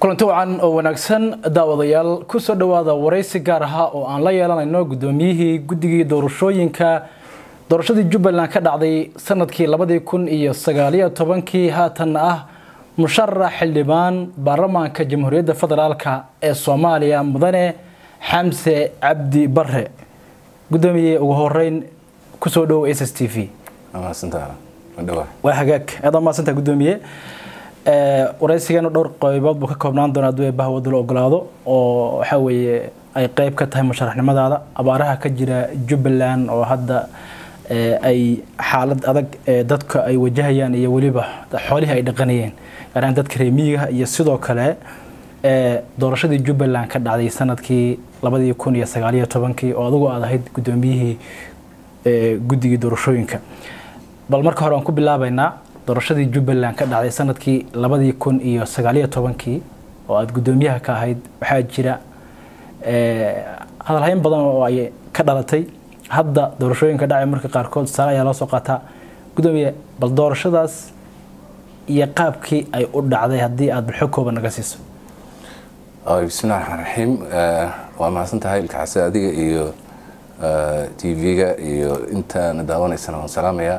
kulanti wacan oo wanaagsan daawadayaal kusoo dhowaada waraysi gaar ahaa oo aan la yeelanayno guddoomiyihii guddigii doorashooyinka doorashadii jubbaland ka dhacday sanadkii labadii kun iyo sagaaliyo tobankii haatanna ah musharax xildhibaan baarlamaanka jamhuuriyadda federaalka ee soomaaliya mudane xamse cabdi bare guddoomiye ugu horeyn kusoo dhow s s t v waa hagaag aad maadsantaa guddoomiye waraysigeenu dhowr qaybood buu ka koobnaan doona hadduu bahwadu la ogolaado oo waxaa weeye ay qeyb ka tahay musharaxnimadaada abaaraha ka jira jubbaland oo hadda ay xaalad adag dadka ay wajahayaan iyo weliba xoolihii ay dhaqanayeen gaaraan dadka reemiyiga iyo sidoo kale doorashadii jubbaland ka dhacday sanadkii labadii kun iyo sagaaliyo tobankii oo adigu aad ahayd guddoomiyihii guddigii doorashooyinka bal marka hore aan ku bilaabaynaa doorashadii jubbaland ka dhacday sanadkii labadii kun iyo sagaaliyo tobankii oo aada guddoomiyaha ka ahayd waxaa jira hadalhayn badan oo ay ka dhalatay hadda doorashooyinka dhacay marka qaarkood saale ayaa loo soo qaataa guddoomiye bal doorashadaas iyo qaabkii ay u dhacday haddii aada bulxo kooban naga siiso bismillahi raxmaan raxiim waa mahadsan tahay ilkacase adiga iyo t v-ga iyo intaana daawanaysana waan salaamayaa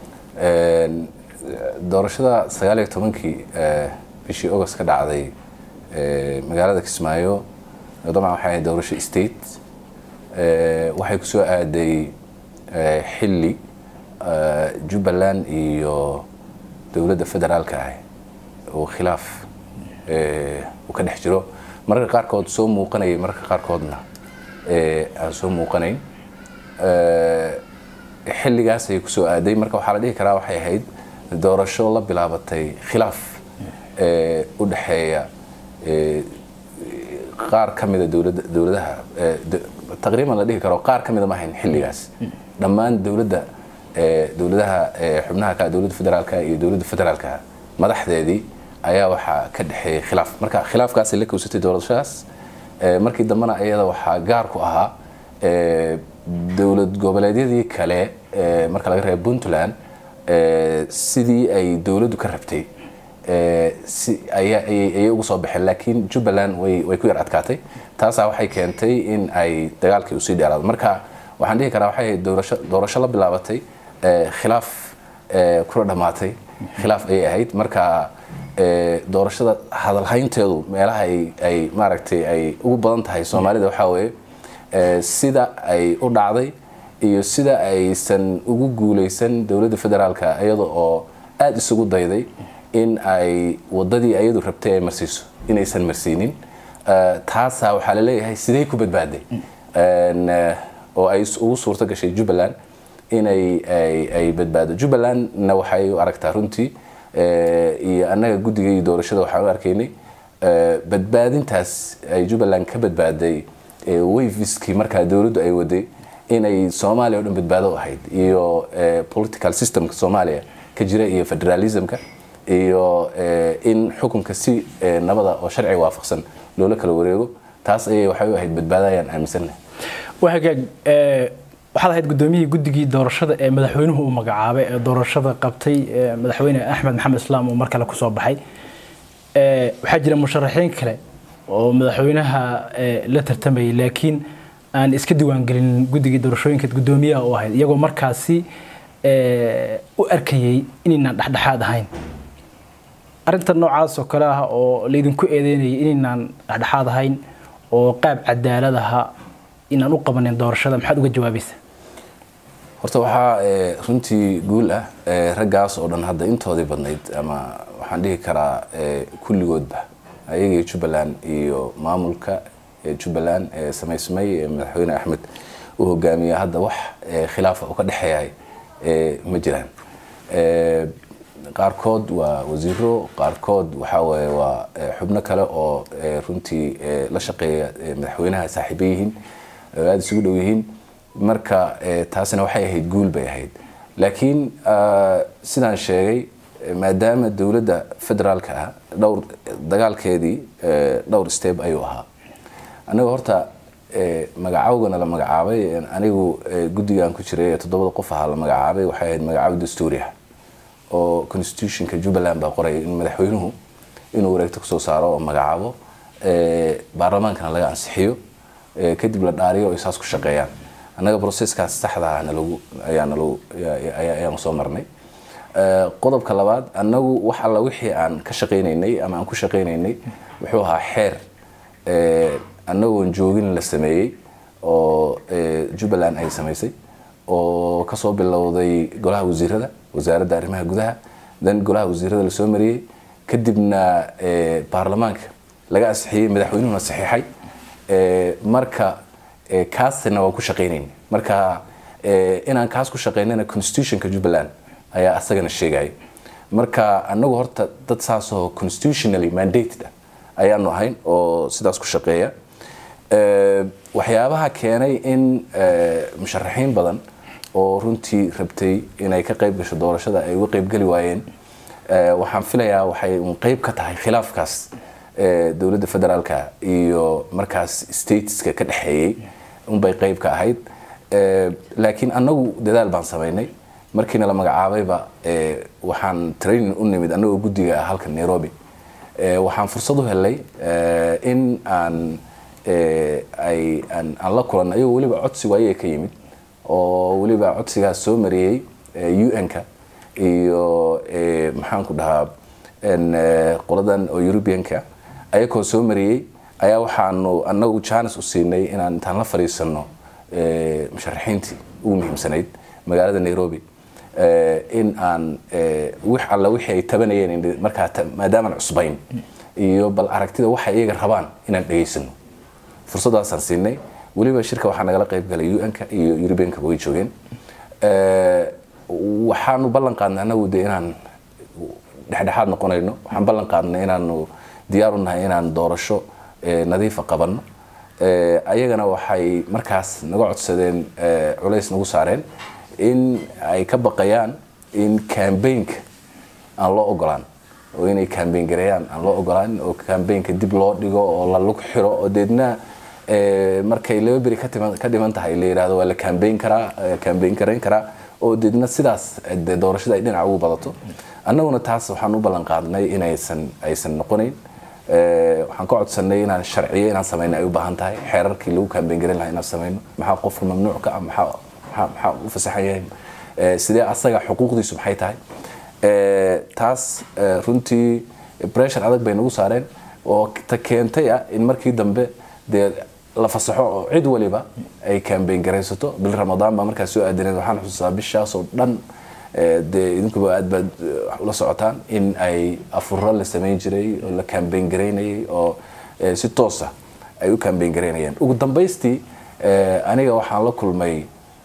doorashada sagaaliyo tobankii bishii agost ka dhacday magaalada kismaayo dabcan waxay ahayd doorasho state waxay ku soo aaday xilli jubbaland iyo dowladda federaalka ah oo khilaaf uu ka dhex jiro mararka qaarkood soo muuqanayay mararka qaarkoodna aan soo muuqanayn xilligaas ayay kusoo aaday marka waxaa la dhihi karaa waxay ahayd doorasho la bilaabatay khilaaf u dhexeeya qaar ka mida dowladaha taqriiban la dhihi karo qaar ka mida ma ahayn xilligaas dhammaan dowladda dowladaha xubnaha ka dowladda federaalka iyo dowladda federaalka madaxdeedii ayaa waxaa ka dhexeeyay khilaaf marka khilaafkaasay la kowsatay doorashadaas markii dambena iyada waxaa gaar ku ahaa dowlad goboleedyadii kale marka laga reebo puntland sidii ay dowladdu ka rabtay ayay ugu soo baxeen laakiin jubbaland way ku yar adkaatay taasaa waxay keentay in ay dagaalkii usii dheeraado marka waxaan dhihi karaa waxay ahayd doorasho la bilaabatay khilaaf kula dhammaatay khilaaf ayay ahayd marka doorashada hadalhaynteedu meelaha ay maaragtay ay ugu badan tahay soomaalida waxaa weeye sida ay u dhacday iyo sida aysan ugu guuleysan dowladda federaalka iyada oo aada isugu dayday in ay wadadii ayadu rabtay ay marsiiso inaysan marsiinin taasaa waxaa laleeyahay sidee ku badbaaday oo ay ugu suurto gashay jubbaland inay ay badbaado jubbalandna waxay u aragtaa runtii iyo annaga guddigii doorashada waxaan u arkaynay badbaadintaas ay jubbaland ka badbaaday wayfiskii markaa dowladdu ay waday inay soomaaliya o dhan badbaado ahayd iyo political systemka soomaaliya ka jira iyo federalismka iyo in xukunka si nabada oo sharciga waafaqsan loola kala wareego taas ayay waxay u ahayd badbaadayaan aaminsannahay waa hagaag waxaad ahayd guddoomiyihii guddigii doorashada ee madaxweynuhu uu magacaabay ee doorashada qabtay madaxweyne axmed maxamed islaam uu mar kale kusoo baxay waxaa jira musharaxiin kale oo madaxweynaha la tartamayay laakiin aan iska diiwaangelin guddigii doorashooyinka guddoomiyaha u ahayd iyagoo markaasi u arkayay inaynaan dhexdhexaad ahayn arinta noocaas oo kale ah oo laydinku eedeynayay inaynaan dhexdhexaad ahayn oo qaab cadaalad aha inaan u qabanin doorashada maxaad uga jawaabaysa horta waxaa runtii guul ah raggaas oo dhan hadda intoodii badnayd ama waxaan dhihi karaa kulligoodba ayagii jubbaland iyo maamulka jubbaland ee samaysmay ee madaxweyne axmed uu hogaamiya hadda wax khilaafa oo ka dhexeeyahay ma jiraan qaarkood waa wasiiro qaarkood waxaa waye waa xubno kale oo runtii la shaqeeya madaxweynaha saaxiiba yihiin aada isugu dhow yihiin marka taasina waxay ahayd guul bay ahayd laakiin sidaan sheegay maadaama dowladda federaalka ah dhowr dagaalkeedii dhowr step ayuu ahaa aniga horta magacaawgana la magacaabay anigu guddigaan ku jiray ee toddobada qof ahaa la magacaabay waxay ahayd magacaabo dastuuri ah oo constitutionka jubbaland baa qoraya in madaxweynuhu inuu wareegto kusoo saaro oo magacaabo baarlamaankana laga ansixiyo kadib la dhaariyo oo isaas ku shaqeeyaan annaga broseskaas saxda ah nalagu ayaa nalagu ayaanu soo marnay qodobka labaad annagu wax alla wixii aan ka shaqaynaynay ama aan ku shaqaynaynay wuxuu ahaa xeer annagoon joogin la sameeyey oo jubbaland ay samaysay oo kasoo bilowday golaha wasiirada wasaaradda arrimaha gudaha dan golaha wasiirada lasoo mariyey kadibna baarlamaanka laga ansixiyey madaxweynuhuna saxiixay marka kaasna waan ku shaqaynayn marka inaan kaas ku shaqaynana constitutionka jubbaland ayaa asagana sheegaya marka anagu horta dad saasoo constitutionally mandated ah ayaanu ahayn oo sidaas ku shaqeeya waxyaabaha keenay in musharaxiin badan oo runtii rabtay inay ka qayb gasho doorashada ay uga qaybgeli waayeen waxaan filayaa waxay un qayb ka tahay khilaafkaas dowladda federaalka iyo markaas stateska ka dhexeeyey unbay qayb ka ahayd laakiin annagu dadaal baan samaynay markiina la magacaabayba waxaan training u nimid annagoo guddiga ah halka nairobi waxaan fursad u helay in aan ay aan la kulanno ayagoo weliba codsigu ayaga ka yimid oo weliba codsigaas soo mariyey un-ka iyo maxaan ku dhahaa qoladan oo eurubianka ayakoo soo mariyey ayaa waxaanu annagu janis u siinay inaan intaan la fadhiisano musharaxiintii ugu muhiimsanayd magaalada nairobi in aan wix alla wixii ay tabanayeen markaa maadaamaan cusbayn iyo bal aragtida waxay iyaga rabaan inaan dhegaysano fursadaasaan siinay weliba shirka waxaa nagala qayb galay un-ka iyo eurubianka way joogeen waxaanu ballan qaadnay annagu de inaan dhexdhexaad noqonayno waxaan ballan qaadnay inaanu diyaar u nahay inaan doorasho nadiifa qabanno ayagana waxay markaas naga codsadeen culays nagu saareen in ay ka baqayaan in cambaynka aan loo ogolaan oo inay cambayn gareeyaan aan loo ogolaan oo cambaynka dib loo dhigo oo la lug xiro oo deedna markay laba beri ka dhiman tahay la yidhahdo waa la cambayn karaa cambayn garayn karaa oo deedna sidaas de doorashada ay dhinaca ugu badato annaguna taas waxaan u ballan qaadnay inaysan aysan noqonayn waxaan ka codsanay inaan sharciyo inaan samayno ay u baahan tahay xeerarkii lagu cambayn garan lahaa inaan samayno maxaa qofka mamnuuc ka ah maxaa maxaa u fasaxan yahay sidee asaga xuquuqdiisu maxay tahay taas runtii pressure adag bay nagu saareen oo ta keentay ah in markii dambe dee la fasaxo oo cid waliba ay cambayn garaysato bil ramadaan baa markaas soo aadaneed waxaan xusuustaa bishaasoo dhan dee idinkuba aad baad ula socotaan in ay afuro la samayn jiray oo la cambayn garaynayay oo si toosa ay u cambayn garaynayeen ugu dambaystii aniga waxaan la kulmay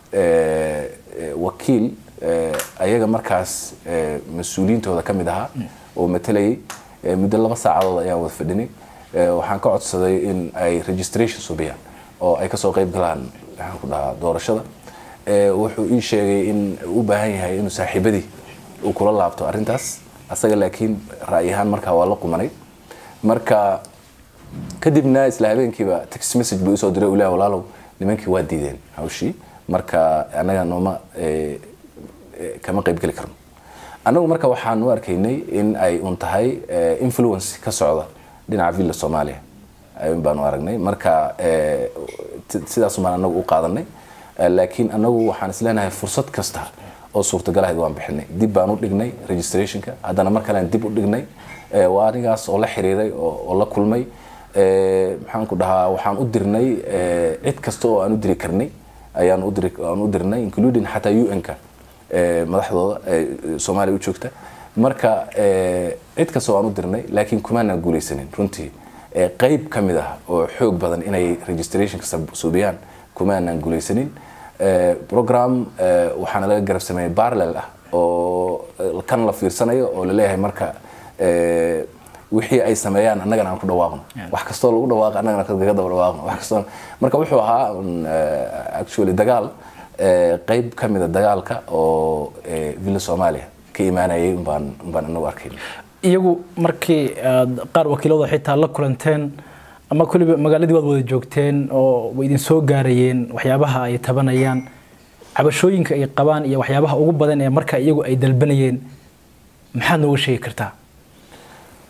wakiil ayaga markaas mas-uuliyiintooda ka mid ahaa oo matalayay muddo laba saacadood ayaan wada fadhinay waxaan ka codsaday in ay registration subiyaan oo ay kasoo qayb galaan waxaan ku dhahaa doorashada wuxuu ii sheegay in u baahan yahay inuu saaxiibadii uu kula laabto arrintaas asaga laakiin ra'yi ahaan markaa waa la qumanay marka kadibna isla habeenkiiba text message buu isoo diray ulah walaalow nimankii waa diideen hawshii marka annaga nooma kama qayb geli karno annagu marka waxaan u arkaynay in ay un tahay influence ka socda dhinaca villa soomaaliya ayun baanu aragnay marka sidaas baan anagu u qaadanay laakiin anagu waxaan isleenahay fursad kasta oo suurtagalahayd waan bixinay dib baan u dhignay registrationka haddana mar kalean dib u dhignay waa anigaas oo la xiriiray oo la kulmay maxaan ku dhahaa waxaan u dirnay cid kasta oo aan u diri karnay ayaan u dirnay including xataa un-ka madaxdooda soomaaliya u joogta marka cid kasta oo aan u dirnay laakiin kumaanaan guulaysanin runtii qayb ka mid ah oo xoog badan inay registrationka suubiyaan kumaanaan guulaysanin program waxaana laga garab sameeyay parallel ah oo kan la fiirsanayo oo laleeyahay marka wixii ay sameeyaan annagana aan ku dhawaaqno wax kastoo lagu dhawaaqa annagana kaga daba dhawaaqno wax kastoo marka wuxuu ahaa actually dagaal qayb ka mida dagaalka oo villa soomaaliya ka imaanayay umbaan umbaan anagu arkayna iyagu markii aad qaar wakiilada xitaa la kulanteen ama kuliba magaaladii waad wada joogteen oo way idin soo gaarayeen waxyaabaha ay tabanayaan cabashooyinka ay qabaan iyo waxyaabaha ugu badan ee marka iyagu ay dalbanayeen maxaad nooga sheegi kartaa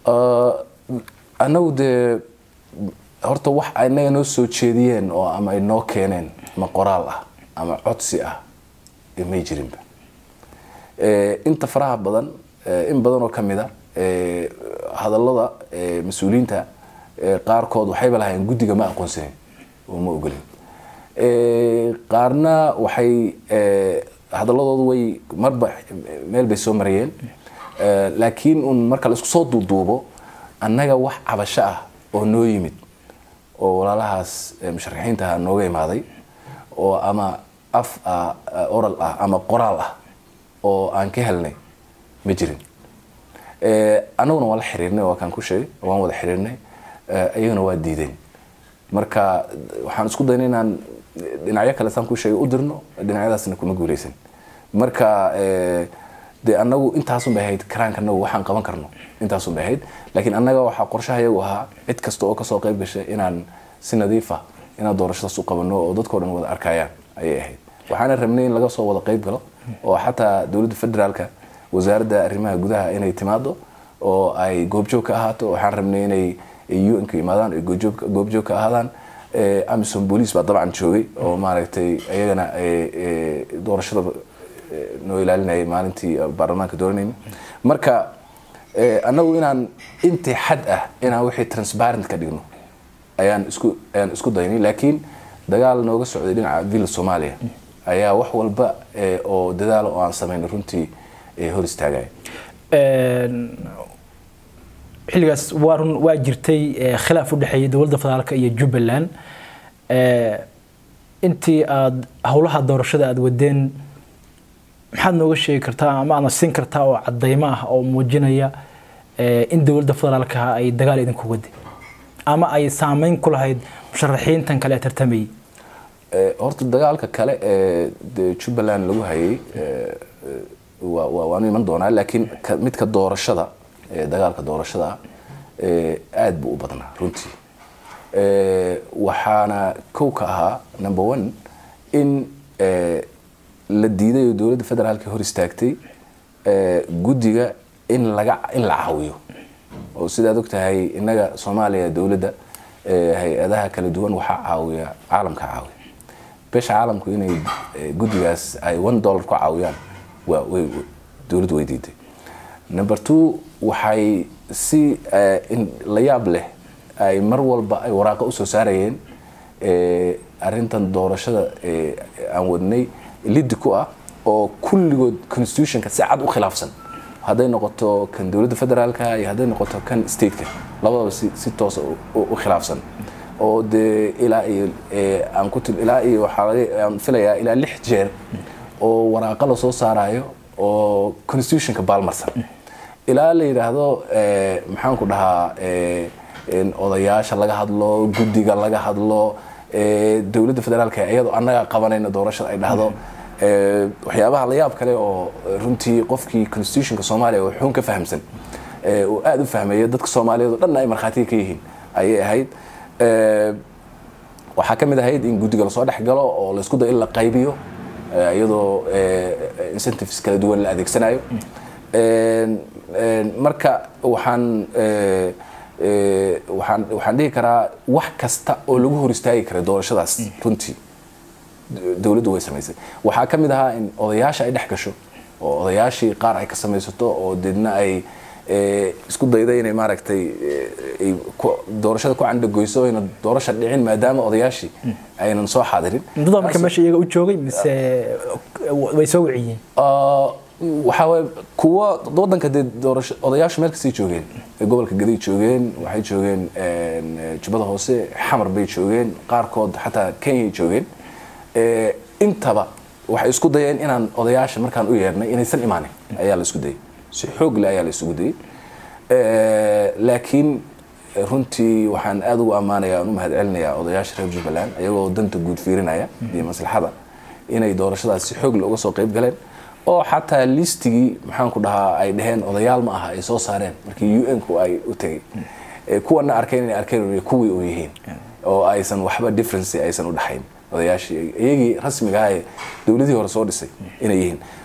annagu dee horta wax inaga noo soo jeediyeen oo ama ay noo keeneen ama qoraal ah ama codsi ah may jirinba inta faraha badan in badan oo ka mid a hadallada mas-uuliyiinta qaarkood waxayba lahayn guddiga ma aqoonsanin oo ma ogolin qaarna waxay hadalladoodu way marba meel bay soo marayeen laakiin un marka la isku soo duuduubo annaga wax cabasho ah oo noo yimid oo walaalahaas musharaxiintaha nooga imaaday oo ama af ah oral ah ama qoraal ah oo aan ka helnay ma jirin annaguna waan la xiriirnay waa kaan ku sheegay waan wada xiriirnay iyaguna waa diideen marka waxaan isku daynay inaan dhinacyo kale saan ku sheegay u dirno dhinacyadaasna kuma guuleysan marka dee annagu intaasun bay ahayd karaanka anagu waxaan qaban karno intaasun bay ahayd laakiin annaga waxaa qorshaha iyagu ahaa cid kasta oo kasoo qayb gashay inaan si nadiif ah inaan doorashadaas u qabano oo dadkao dhan wada arkayaan ayay ahayd waxaana rabnay in laga soo wada qayb galo oo xataa dowladda federaalka wasaaradda arrimaha gudaha inay timaado oo ay goobjoog ka ahaato waxaan rabnay inay un-ka imaadaan ay goobjoog ka ahaadaan amison boolice baa dabcan joogay oo maaragtay iyagana doorashada noo ilaalinayay maalintii baarlamaanka dooranayna marka annagu inaan intii xad ah inaan wixii transparent ka dhigno ayaan isku ayaan isku daynay laakiin dagaal nooga socday dhinaca villa soomaaliya ayaa wax walba oo dadaala oo aan samayn runtii hor istaagaya xilligaas waa run waa jirtay khilaaf u dhexeeyay dowladda federaalka iyo jubbaland intii aada howlaha doorashada aada wadeen maxaad nooga sheegi kartaa ama aadna siin kartaa oo cadeymo ah oo muujinaya in dowladda federaalka ay dagaal idinku waday ama ay saameyn ku lahayd musharaxiintan kale ee tartamayay horta dagaalka kale ee de jubbaland lagu hayay waanu iman doonaa laakiin midka doorashada dagaalka doorashada aada buu u badnaa runtii waxaana kow ka ahaa number one in la diiday oo dowladda federaalka hor istaagtay guddiga in laga in la caawiyo oo sidaad og tahay innaga soomaaliya dowladda hay-adaha kala duwan waxaa caawiya caalamka caawiya beesha caalamku inay guddigaas ay one dollar ku caawiyaan waa way dowladdu way diiday number two waxay si la yaab leh ay mar walba ay waraaqa usoo saarayeen arintan doorashada aan wadnay liddi ku ah oo kulligood constitutionka si cad u khilaafsan hadday noqoto kan dowladda federaalka iyo hadday noqoto kan stateka labadaba si si toosa u khilaafsan oo dee ilaa iyo aan ku til ilaa iyo waxaa laga aan filayaa ilaa lix jeer oo waraaqa la soo saarayo oo constitutionka baalmarsan ilaa la yidhaahdo maxaan ku dhahaa odayaasha laga hadlo guddiga laga hadlo dowladda federaalka iyadoo annaga qabanayna doorashada ay dhahdo waxyaabaha la yaab kale oo runtii qofkii constitutionka soomaaliya oo xuun ka fahamsan oo aada u fahmaya dadka soomaaliyeed oo dhanna ay markhaatiga ka yihiin ayay ahayd waxaa ka mid ahayd in guddiga lasoo dhex galo oo laysku dayo in la qaybiyo iyadoo incentives kala duwan la adeegsanayo marka waxaan waxaan waxaan dhihi karaa wax kasta oo lagu hor istaagi kara doorashadaas runtii dowladdu way samaysay waxaa ka mid ahaa in odayaasha ay dhex gasho oo odayaashii qaar ay ka samaysato oo deedna ay isku dayda inay maaragtay doorashada ku candhagoyso ayna doorasha dhicin maadaama odayaashii aynan soo xaadirin muddada marka meesha iyaga u joogay mise way soo wiciyeen waxaa waye kuwa wadanka dee doorasho odayaashu meel kastay joogeen gobolka gaday joogeen waxay joogeen jubbada hoose xamar bay joogeen qaarkood xataa kenyay joogeen intaba waxay isku dayeen inaan odayaasha markaan u yeernay inaysan imaanin ayaa la isku dayay si xoog leh ayaa la isugu dayay laakiin runtii waxaan aada ugu ammaanaya aan u mahad celinayaa odayaasha reer jubbaland ayagoo danta guud fiirinaya iyo maslaxada inay doorashadaas si xoog leh uga soo qayb galeen oo xataa listigii maxaan ku dhahaa ay dhaheen odayaal ma aha ay soo saareen markii u n-ku ay u tegay kuwana arkeen inay arkeen kuwii u yihiin oo aysan waxba difference aysan u dhaxayn odayaashii iyagii rasmiga ah ee dowladihii hore soo dhisay inay yihiin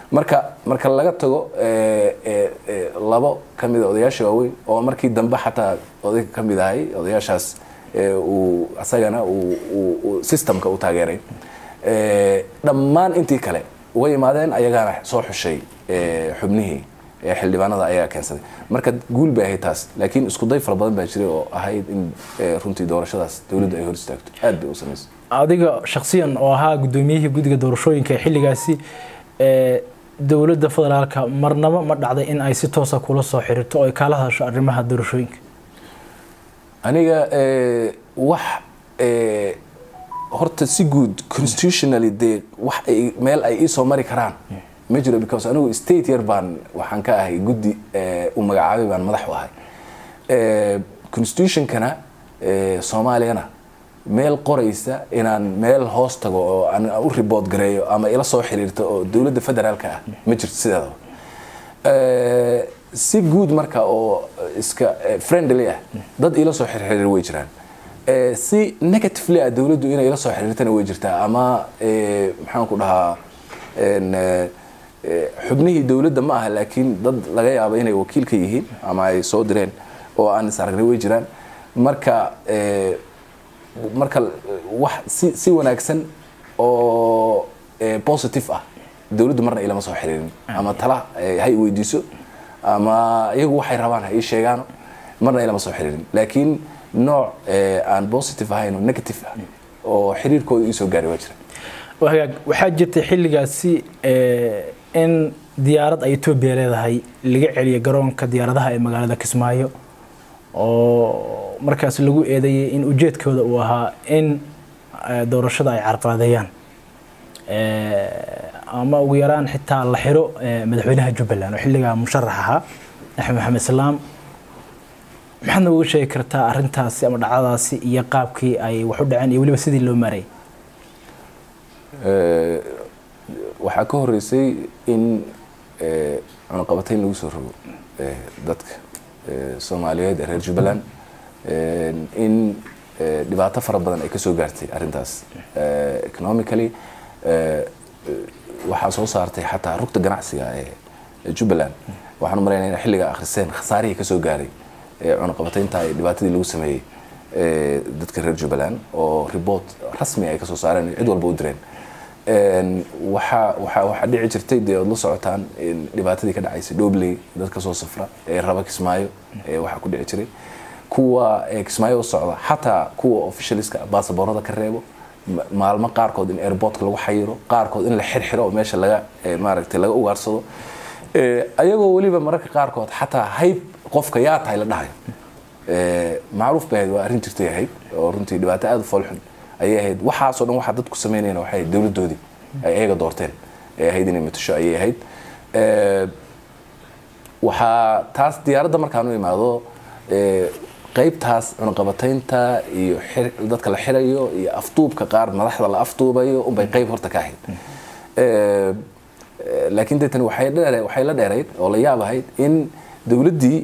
marka marka laga tago labo ka mid a odayaasha waaweyn oo markii dambe xataa odayga ka mid ahay odayaashaas uu asagana uu systemka u taageeray dhammaan intii kale way imaadeen ayagaana soo xushay xubnihii xildhibaanada ayaa keensaday marka guul bay ahayd taas laakiin isku day fara badan baa jiray oo ahayd in runtii doorashadaas dowladda ay hor istaagto aad bay u samaysay adiga shaksiyan oo ahaa gudoomiyihii guddiga doorashooyinka ee xilligaasi dowladda federaalka marnabo ma dhacday in ay si toosa kula soo xiriirto oo ay kaala hadasho arrimaha doorashooyinka aniga wax horta si guud constitutionally dee wax ay meel ay iisoo mari karaan ma jiro because anigu state yar baan waxaan ka ahay guddi u magacaabay baan madax u ahay constitutionkana soomaaliyana meel qoraysa inaan meel hoos tago oo aan u report gareeyo ama ila soo xiriirto oo dowladda federaalka ah ma jirto sideedaba si guud marka oo iska friendly ah dad ila soo xirxirir way jiraan si negatively ah dowladdu inay ila soo xiriirtana way jirtaa ama maxaan ku dhahaa xubnihii dowladda ma aha laakiin dad laga yaabo inay wakiil ka yihiin ama ay soo direen oo aan is aragnay way jiraan marka marka wax si si wanaagsan oo positive ah dowladdu marna ilama soo xiriirin ama tala hay weydiiso ama iyagu waxay rabaan ha ii sheegaano marna ilama soo xiriirin laakiin nooc aan positive ahayn oo negative ah oo xiriirkooda ii soo gaaray waa jira hagaag waxaa jirtay xilligaasi in diyaarad ay etoobiya leedahay laga celiyo garoonka diyaaradaha ee magaalada kismaayo oo markaas lagu eedeeyay in ujeedkooda uu ahaa in doorashada ay carqaladeeyaan ama ugu yaraan xitaa la xiro madaxweynaha jubbaland oo xilligaa musharax ahaa axmed maxamed islaam maxaad nooga sheegi kartaa arintaasi ama dhacdadaasi iyo qaabkii ay wax u dhaceen iyo weliba sidii loo maarayay waxaa ka horeysay in cunaqabatayn lagu soo rogo dadka soomaaliyeed ee reer jubbaland in dhibaato fara badan ay kasoo gaartay arrintaas economically waxaa soo saartay xataa rugta ganacsiga ee jubbaland waxaan u malaynaya inay xilliga akhriseen khasaarihii kasoo gaaray cunaqabataynta ee dhibaatadii lagu sameeyey dadka reer jubbaland oo report rasmi ay kasoo saareen cid walba u direen waxaa waxaa waxaa dhici jirtay dee ood la socotaan dhibaatadii ka dhacaysay dhobley dadka soo safra ee raba kismaayo ee waxaa ku dhici jiray kuwa kismaayo u socda xataa kuwa officialiska baasaboorada ka reebo maalmo qaarkood in airportka lagu xayiro qaarkood in la xirxiro oo meesha laga maaragtay laga ugaarsado ayagoo weliba mararka qaarkood xataa hayb qofka yaa tahay la dhahayo macruuf bay ahayd waa arrin jirtay ahayd oo runtii dhibaato aada u foolxun ayay ahayd waxaasoo dhan waxaa dadku sameynayna waxay ahayd dowladdoodii ay ayaga doorteen ay ahayd inay matasho ayay ahayd waxaa taas diyaaradda markaan u imaado qaybtaas cunaqabataynta iyo dadka la xirayo iyo afduubka qaar madaxda la afduubayo unbay qayb horta ka ahayd laakiin deetani waxay dheere waxay la dheerayd oo la yaab ahayd in dowladdii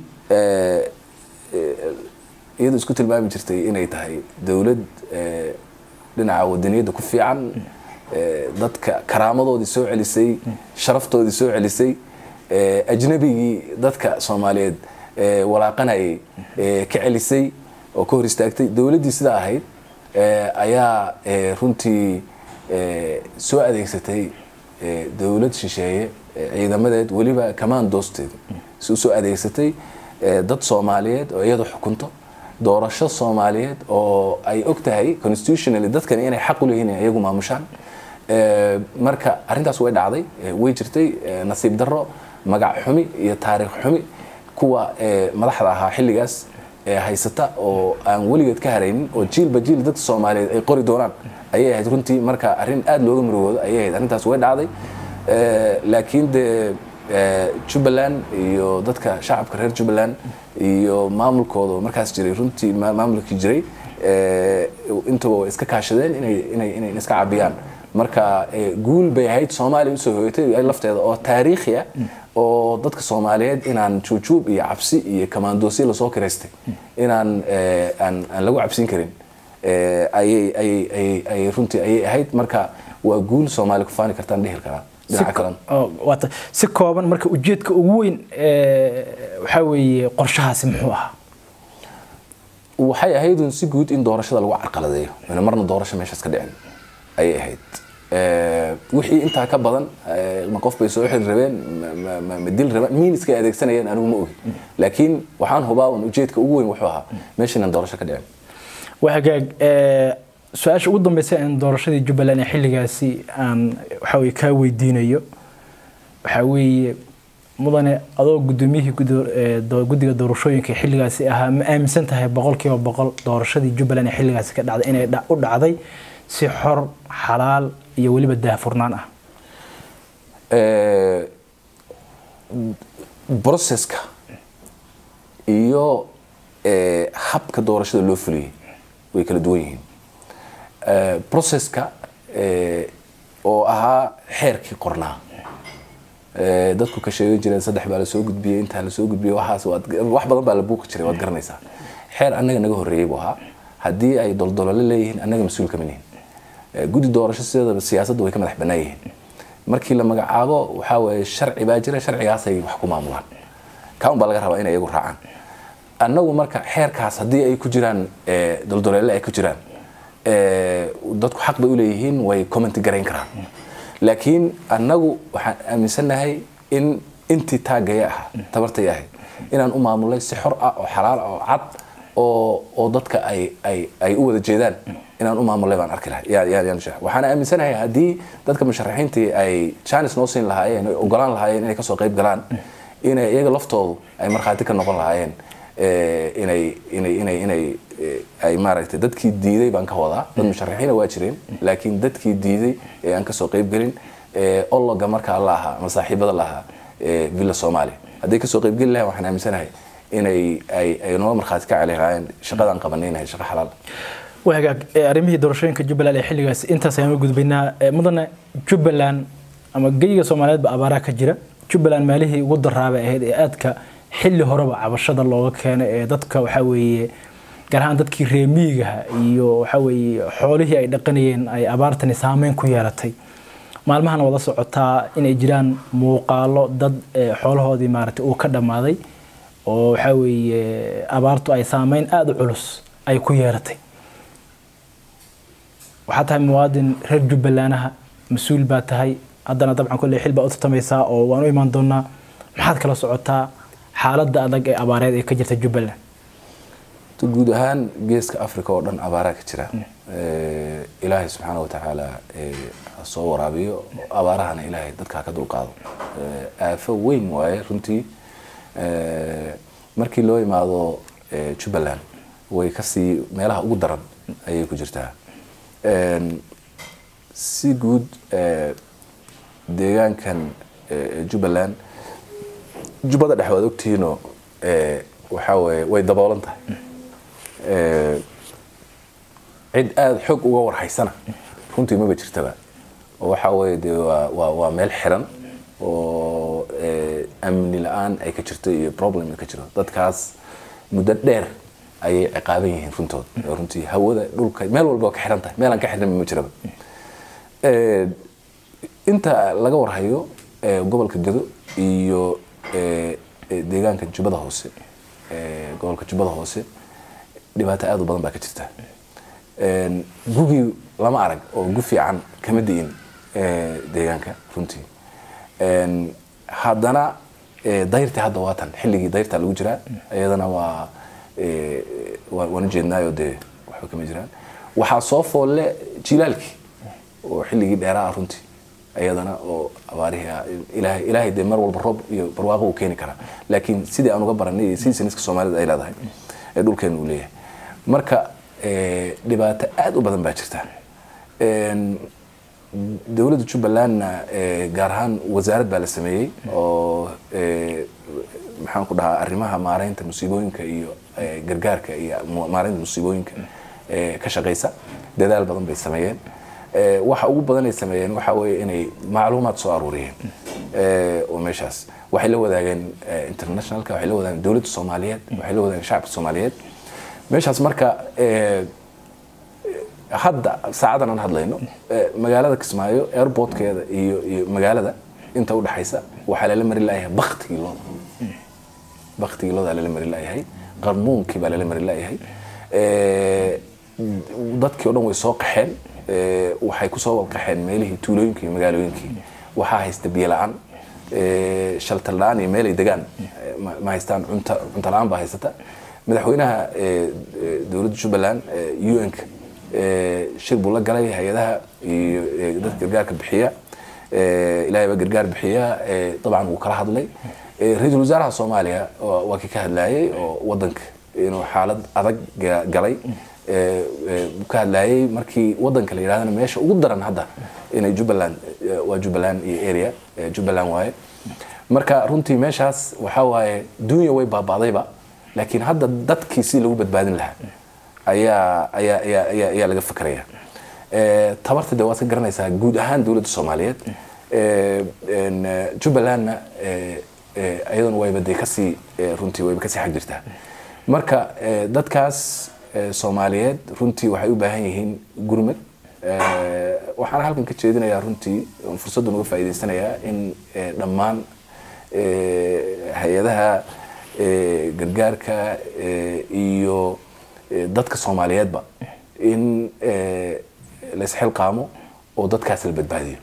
iyadu isku tilmaami jirtay inay tahay dowlad dhinaca wadaniyadda ku fiican dadka karaamadoodii soo celisay sharaftoodii soo celisay ajnabigii dadka soomaaliyeed walaaqanayay ka celisay oo ka hor istaagtay dowladdii sidaa ahayd ayaa runtii soo adeegsatay dowlad shisheeye ciidamadeed weliba commandoosteeda si usoo adeegsatay dad soomaaliyeed oo iyadu xukunto doorasho soomaaliyeed oo ay og tahay constitutionally dadkani inay xaq u leeyihin iyagu maamushaan marka arrintaas way dhacday way jirtay nasiib darro magac xumi iyo taariikh xumi kuwa madaxda ahaa xilligaas haysata oo aan weligeed ka haraynin oo jiilba jiil dadka soomaaliyeed ay qori doonaan ayay ahayd runtii marka arrin aada looga murugoodo ayay ahayd arrintaas way dhacday laakiin dee jubbaland iyo dadka shacabka reer jubbaland iyo maamulkooda markaas jiray runtii maamulkii jiray intaba way iska kaashadeen inay inay inay iska cabiyaan marka guul bay ahayd soomaaliya usoo hoyatay lafteeda oo taariikhi ah oo dadka soomaaliyeed inaan juujuub iyo cabsi iyo kamaandoosyo lasoo kiraystay inaan aan aan lagu cabsin karin ayay ayay ayay ayay runtii ayay ahayd marka waa guul soomaali ku faani kartaan dhihi karaa dhinaca kalena oo waata si kooban marka ujeedka ugu weyn ee waxaa weeye qorshahaasi muxuu ahaa waxay ahayd un si guud in doorashada lagu carqaladeeyo ina marna doorasho meeshaas ka dhicin ayay ahayd Eh, wixii intaa ka badan eh, ma qof bay soo xiri rabeen ma- ma- ma- ma dil rabeen miin iskay adeegsanayeen anigu ma ogi laakiin waxaan hubaa un ujeedka ugu weyn wuxuu ahaa meesha inaan doorasho ka dhicin waa hagaag ee, su-aasha ugu dambeysa in doorashadii jubbaland ee xilligaasi aan waxaa weye kaa weydiinayo waxaa weeye mudane adoo gudoomiyihii gudo- ee, do- guddiga doorashooyinka ee xilligaasi ahaa ma aaminsan tahay boqolkiiba boqol doorashadii jubbaland ee xilligaasi ka dhacday inay dha- u dhacday si xor xalaal iyo weliba daahfurnaan ah Eh, processka iyo eh, habka doorashada loo fuliyey way kala duwan yihiin Eh, processka eh, oo ahaa xeerkii qornaa Eh, dadku ka sheegan jireen saddex baa lasoo gudbiyey intaa lasoo gudbiyey waxaas waad wax badan baa la buuqi jiray waad garanaysaa xeer annaga naga horreeyey buu ahaa haddii ay doldolole leeyihiin annaga mas-uul kama nihin Eh, guddi doorasho sideedaba siyaasadda way ka madax bannaan yihiin markii la magacaabo waxaa weeye sharci baa jira sharcigaasay wax ku maamulaan kaun baa laga rabaa inay iyagu raacaan annagu marka xeerkaas haddii ay ku jiraan eh, doldoleele ay ku jiraan eh, dadku xaq bay u leeyihiin way comment garayn karaan laakiin annagu waxaan aaminsannahay in intii taagaya ah tabartay ahayd inaan u maamulay si xor ah oo xalaal ah oo cad oo oo dadka ay ay ay u wada jeedaan inaan u maamulay baan arki lahay yaa yaa yaan sheeg waxaan aaminsanahay haddii dadka musharaxiintii ay chance noo siin lahaayeen ay ogolaan lahaayeen inay kasoo qayb galaan inay iyaga laftoodu ay markhaati ka noqon lahaayeen eh, inay inay inay inay eh, ay maaragtay dadkii diiday baan ka wadaa dad musharaxiina waa jireen laakiin dadkii diiday ee aan kasoo qayb gelin eh, ologa markaa la ahaa ama saaxiibada la ahaa eh, villa soomaaliya hadday kasoo qayb geli lahayn waxaan aaminsanahay inay ay ay noo markhaati ka celi lahaayeen shaqadaan qabanaynahay shaqo xalaal waa hagaag ee, arrimihii doorashooyinka jubbaland ee xilligaasi intaas ayaan u gudbaynaa Ee, mudane jubbaland ama geyiga soomaaliyeedba abaaraa ka jira jubbaland maalihii ugu daraabay ahayd ee aadka xilli horeba cabashada looga keenay ee dadka waxaa weeye gaar ahaan dadkii reemiyigaha iyo waxaa weeye xoolihii ay dhaqanayeen ay abaartani saameyn ku yeelatay maalmahan wada socotaa inay jiraan muuqaalo dad ee, xoolahoodii maaragtay uu ka dhammaaday oo waxaa weeye abaartu ay saameyn aada u culus ay ku yeelatay waxaa tahay muwaadin reer jubbalanaha mas-uul baa tahay haddana dabcan kolley xil baa u tartamaysaa oo waan u imaan doonaa maxaad kala socotaa xaaladda adag ee abaareed ee ka jirta jubbaland To guud ahaan geeska africa oo dhan abaaraa ka jira Eh, ilaahay subxaana wa tacaala eh, ha soo waraabiyo abaarahana ilaahay dadka ha ka dulqaado Eh, aafo weyn waaye runtii Eh, markii loo imaado eh, jubbaland way kasii meelaha ugu daran ayay ku jirtaa En, si guud eh, deegaankan eh, jubbaland jubbada dhexe waad ogtihiinoo eh, waxaa weeye way daboolan tahay Eh, cid aada xoog uga warhaysana runtii maba jirtaba oo waxaa weeye dee waa waa waa meel xiran oo eh, amni la-aan ay ka jirto iyo problem ay ka jiro dadkaas muddo dheer ayay ciqaaban yihiin runtood oo runtii hawada dhulka meel walba waa ka xiran tahay meelaan ka xirnaba ma jiraba Eh, inta laga warhayo eh, gobolka gado iyo eh, eh, deegaanka jubbada hoose eh, gobolka jubbada hoose dhibaato aad u badan baa ka jirta En, gugii lama arag oo gu fiican kama di'in eh, deegaanka runtii En, haddana eh, dayrtii hadda waa tan xilligii dayrtaa lagu jiraa iyadana waa eh, waa- waan ujeednaayo dee waxba kama jiraan waxaa soo foolle jilaalkii oo xilligii dheeraa ah runtii iyadana oo abaarihii ah ilaahay ilaahay dee mar walba roob iyo barwaaqo uu keeni karaa laakiin sidii aan uga baranay iyo sidii siniska soomaalida ay leedahay ee dhulkeenu uu leeyahay marka eh, dhibaato aad u badan baa jirta En, dowladda jubbalandna eh, gaar ahaan wasaarad baa la sameeyey oo eh, maxaan ku dhahaa arrimaha maareynta musiibooyinka iyo eh, gargaarka iyo mu- maareynta musiibooyinka eh, ka shaqeysa dadaal badan bay sameeyeen Eh, waxa ugu badan ay sameeyeen waxa weeye inay macluumaad soo aruuriyeen eh, oo meeshaas waxay la wadaageen eh, internationalka waxay la wadaageen dowladda soomaaliyeed waxay la wadaageen shacabka soomaaliyeed meeshaas marka eh, hadda saacadan aan hadlayno eh, magaalada kismaayo airportkeeda iyo iyo magaalada inta udhexaysa waxaa lala mari layahay baktigii looda baktigii looda lala mari layahay qarmuunkii baa lala mari layahay dadkii o dhan way soo qaxeen waxay kusoo qaxeen meelihii tuulooyinkii iyo magaalooyinkii waxaa haysta biyo la-aan shaltar la-aan iyo meelay degaan ma haystaan cunta cunto la-aan baa haysata madaxweynaha dowladda jubbaland un-ka shir buu la galay hay-adaha iyo dadka gargaarka bixiya ilahay baa gargaar bixiya dabcan wuu kala hadlay ra-iisul wasaaraha soomaaliya waa kii ka hadlayay oo wadanka inuu xaalad adag galay ka hadlayay markii wadanka la yidhahdana meesha ugu daran hadda inay jubbaland waa jubbaland iyo area jubbaland waaye marka runtii meeshaas waxaa waaye dunya way baaba'dayba laakiin hadda dadkii si lagu badbaadin lahaa ayaa ayaa ayaa ayaa ayaa laga fakeraya tabarta de waad ka garanaysaa guud ahaan dowladda soomaaliyeed jubbalandna iyaduna wayba dee kasii runtii wayba kasii xag jirtaa marka dadkaas soomaaliyeed runtii waxay u baahan yihiin gurmad waxaana halkan ka jeedinayaa runtii fursaddan uga faa'iidaysanayaa in dhammaan hay-adaha gargaarka iyo dadka soomaaliyeedba in laisxilqaamo oo dadkaas la badbaadiyo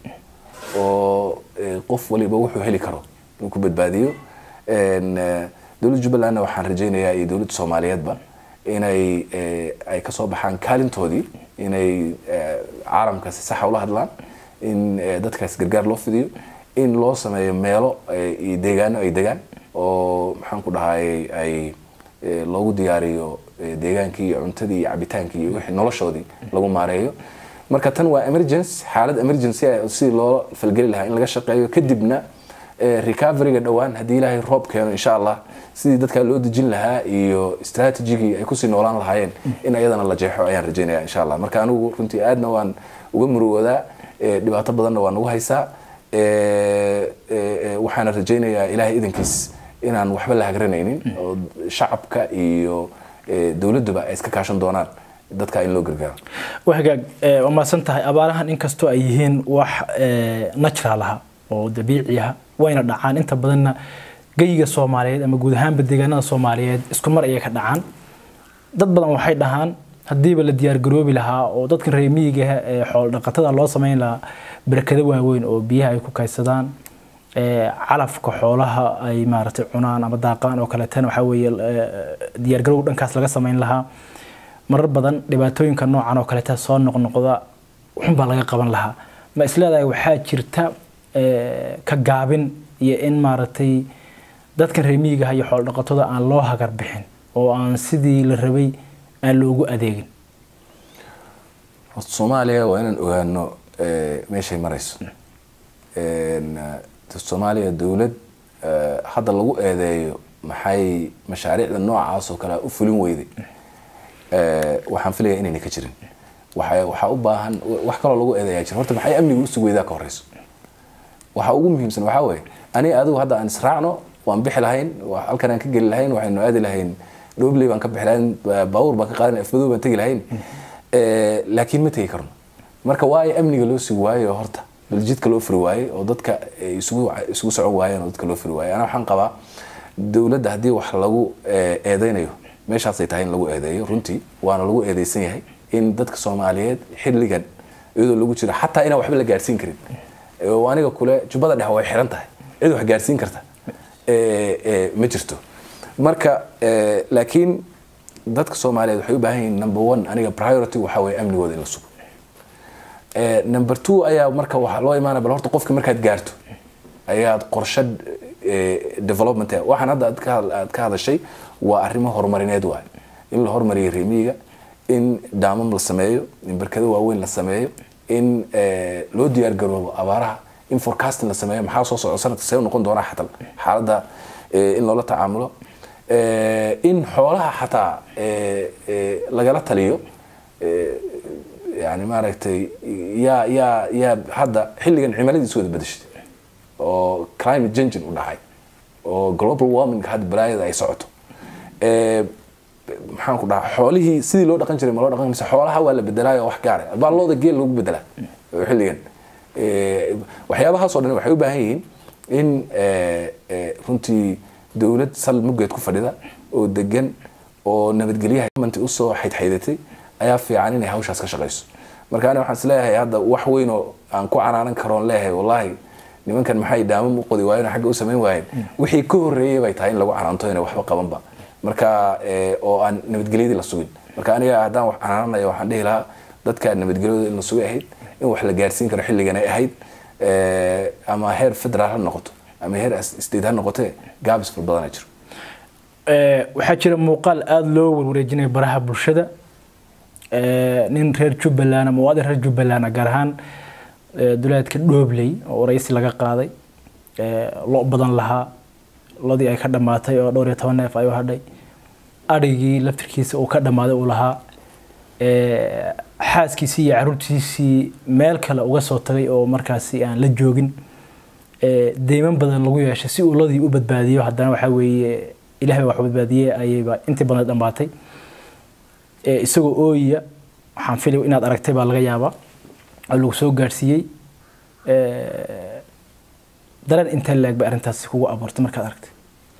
oo qof waliba wuxuu heli karo inuu ku badbaadiyo dowladda jubbalandna waxaan rajaynayaa iyo dowladda soomaaliyeedba inay ay kasoo baxaan kaalintoodii inay caalamka si saxa ula hadlaan in dadkaas gargaar loo fidiyo in loo sameeyo meelo iyo deegaano ay degaan oo maxaan ku dhahay ay loogu diyaariyo deegaankii iyo cuntadii iyo cabitaankii iyo wixii noloshoodii lagu maareeyo marka tan waa emergency xaalad emergency ah sidii loo falgeli lahaa in laga shaqeeyo kadibna recoveryga dhowaan haddii ilaahay roob keeno insha allah sidii dadkaa loo dejin lahaa iyo strategigii ay kusii noolaan lahaayeen in ayadana la jeexo ayaan rajaynaya insha allah marka anigu runtii aadna waan uga murugoodaa dhibaato badanna waa nagu haysaa waxaana rajaynayaa ilaahay idankiis inaan waxba la hagranaynin oo shacabka iyo dowladduba ay iska kaashan doonaan dadka in loo gargaaro waa hagaag waa mahadsan tahay abaarahan inkastoo ay yihiin wax natural aha oo dabiici ah wayna dhacaan inta badanna geyiga soomaaliyeed ama guud ahaanba deegaanada soomaaliyeed isku mar ayay ka dhacaan dad badan waxay dhahaan haddiiba la diyaargaroobi lahaa oo dadkan reer miyiga ee xoolo dhaqatada loo samayn lahaa barakado waaweyn oo biyaha ay ku kaydsadaan calafka xoolaha ay maaragtay cunaan ama daaqaan oo kaleetana waxaa weeye diyaargarowga dhankaas laga samayn lahaa marar badan dhibaatooyinka noocan oo kaleeta soo noqnoqda xunbaa laga qaban lahaa ma isleedahay waxaa jirta ka gaabin iyo in maaragtay dadkan reer miyigaha iyo xoolo dhaqatada aan loo hagar bixin oo aan sidii la rabay aan loogu adeegin soomaaliya waa inaan ogaano meeshay marayso soomaaliya dowlad hadda lagu eedeeyo maxay mashaariicda noocaas oo kale u fulin weyday waxaan filaya inayna ka jirin waxaa u baahan wax kaloo lagu eedeeyaa jira horta maxay amniga usug weydaa ka horeyso waxa ugu muhiimsan waxaa weeye ani adigu hadda aan israacno waan bixi lahayn halkan aan ka geli lahayn waxaynu aadi lahayn dhobley baan ka bixi lahayn baawur baan ka qaadan afmadow baan tegi lahayn laakiin ma tegi karno marka waayo amniga loo sugi waayo horta baljidka loo furi waaye oo dadka isugu isugu socon waayeen oo dadka loo furi waaye ana waxaan qabaa dowladda haddii wax lagu eedeynayo meeshaasay tahay in lagu eedeeyo runtii waana lagu eedeysan yahay in dadka soomaaliyeed xilligan iyadoo lagu jiro xataa inaan waxba la gaarsiin karin aniga kule jubbada dhexe way xiran tahay cid wax gaarsiin karta ma jirto marka laakiin dadka soomaaliyeed waxay u baahan yihiin number one aniga priority waxaa weeye amnigooda in la sugo number two ayaa marka waxaa loo imaanaya bal horta qofka markaad gaarto ayaad qorshe development waxaan hadda aad ka hadashay waa arrimo horumarineed waay in la hormariyo reemiyiga in daamam la sameeyo in barkado waaweyn la sameeyo in loo diyaar garoobo abaaraha in forecasting la sameeyo maxaa soo socda sanadka see noqon doonaa xatal xaaladda in loola tacaamulo in xoolaha xataa lagala taliyo yani maaragtay yaa yaa yaa hadda xilligan cimiladiisu wada bedeshay oo climate changing u dhacay oo global warming hadda balaayada ay socoto maxaan ku dhahaa xoolihii sidii loo dhaqan jiray ma loo dhaqan mise xoolaha waa la bedelaayo wax gaara baa looda geel lagu bedelaa xilligan waxyaabahaas oo dhan waxay u baahan yihiin in eh, eh, runtii dowlad sal muggeed ku fadhida oo degan oo nabadgelyaha manti usoo xaydxaydatay ayaa fiican inay hawshaas ka shaqayso marka aniga waxaan isleeyahay hadda wax weyn oo aan ku canaanan karoon leeyahay wallaahi nimankan maxay daamam u qodi waayeen oo xagga u samayn waayeen wixii ka horreeyay bay tahay in lagu canaanto inay waxba qabanba marka eh, oo aan nabadgelyadii la sugin marka aniga haddaan wax canaananayo waxaan dhihi lahaa dadka nabadgelyadooda in la sugay ahayd in wax la gaarsiin karo xilligan ay ahayd eh, ama heer federaal ha noqoto ama heer as- state ha noqotee gaabis fara badanaa jiro Ee, waxaa jira muuqaal aada loo warwareejinayo baraha bulshada Ee, nin reer jubbaland ama muwaadin reer jubbaland ah, gaar ahaan ee, duleedka dhoobley oo waraysi laga qaaday Ee, lo badan lahaa lodii ay ka dhammaatay oo dhowr iyo toban neef ay u hadhay adhigii laftirkiisa uu ka dhammaaday uu lahaa Ee, xaaskiisii iyo caruurtiisii meel kale uga soo tagay oo markaasi aan la joogin ee, deyman badan lagu yeeshay si uu lodii u badbaadiyo haddana waxaa weeye ilaahay wax badbaadiyey ayayba intii badan dhammaatay Ee, isagoo ooyiya waxaan filay inaad aragtay baa laga yaabaa oo lagu soo gaadhsiiyey Ee, dareen intee leeg bay arrintaasi kugu abuurtay markaad aragtay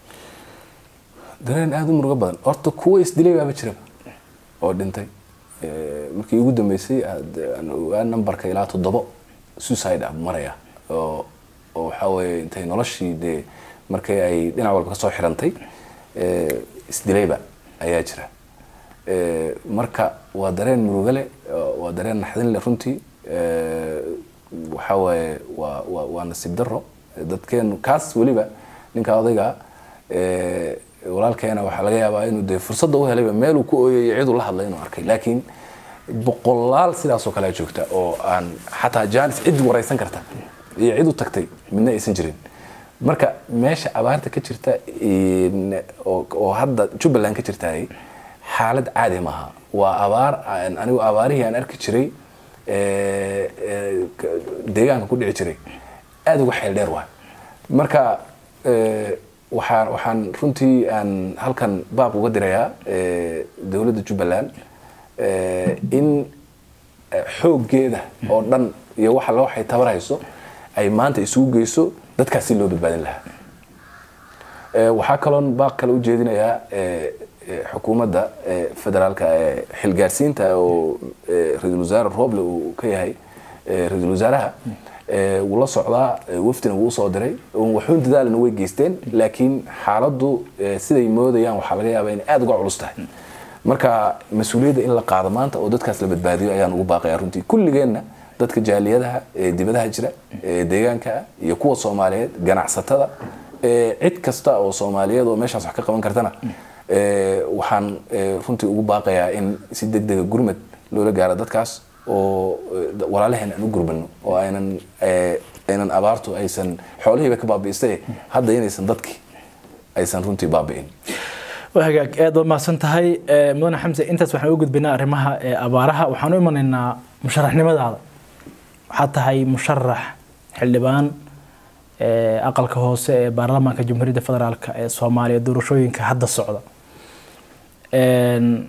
dareen aada u murugo badan horta kuwa isdilay baaba jiraba oo dhintay Eh, markii ugu dambeysay aad- aan ogaa nambarka ilaa toddobo suicide ah maraya oo oo waxaa weeye intay noloshii dee markay ay dhinac walba kasoo xirantay eh, isdilayba ayaa jira Eh, marka waa dareen murugo leh oo- waa dareen naxdin leh runtii Eh, waxaa waaye waa waa waa nasiib daro dadkeenu kaas weliba ninka odayga eh, walaalkeena waxaa laga yaabaa inuu dee fursadda u helayba meeluu ku ooyay ciduu la hadlay inuu arkay laakiin boqolaal sidaasoo kale joogta oo aan xataa jaanis cid waraysan karta iyo cid u tagtay midna aysan jirin marka meesha abaarta ka jirta in- oo oo hadda jubbaland ka jirtaay xaalad caadi maaha waa abaar aan- anigu abaarihii aan arki jiray ee, ee, k- deegaanka ku dhici jiray aada uga xeel dheer waay marka ee, waxaan waxaan runtii aan halkan baab uga dirayaa ee, dowladda jubbaland ee, in ee, xooggeeda oo dhan iyo waxa la waxay tabarayso ay maanta isugu geyso dadkaas si loo badbaadin lahaa Ee, waxaa kaloon baaq kale u jeedinayaa ee, ee, xukuumadda ee, federaalka ee xilgaarsiinta oo ee, ra-iisul wasaare roble uu ka yahay ee, ra-iisul wasaaraha ee, wuu la socdaa ee, wafdina wuu usoo diray uun waxuun dadaalna way geysteen laakiin xaaladdu ee, siday moodayaan waxaa laga yaabaa inay aada uga culus tahay marka mas-uuliyadda in la qaado maanta oo dadkaas la badbaadiyo ayaan ugu baaqaya runtii kulligeenna dadka jaaliyadaha ee dibadaha jira ee deegaanka ah iyo kuwa soomaaliyeed ganacsatada ee cid kasta oo soomaaliyeed oo meeshaas wax ka qaban kartana ee, waxaan ee, runtii ugu baaqayaa in si degdega gurmad loola gaaro dadkaas oo ee, walaalaheen aan u gurmano oo aynan ee, aynan abaartu aysan xoolihiiba ka baabi'istay hadda inaysan dadkii aysan runtii baabi'in waa hagaag aad waa mahadsan tahay Ee, mudane xamse intaas waxaan u gudbaynaa arrimaha ee abaaraha waxaan u imanaynaa musharaxnimadaada waxaad tahay musharax xildhibaan ee, aqalka hoose ee baarlamaanka jamhuuriyadda federaalk ee soomaaliya doorashooyinka hadda socda Een,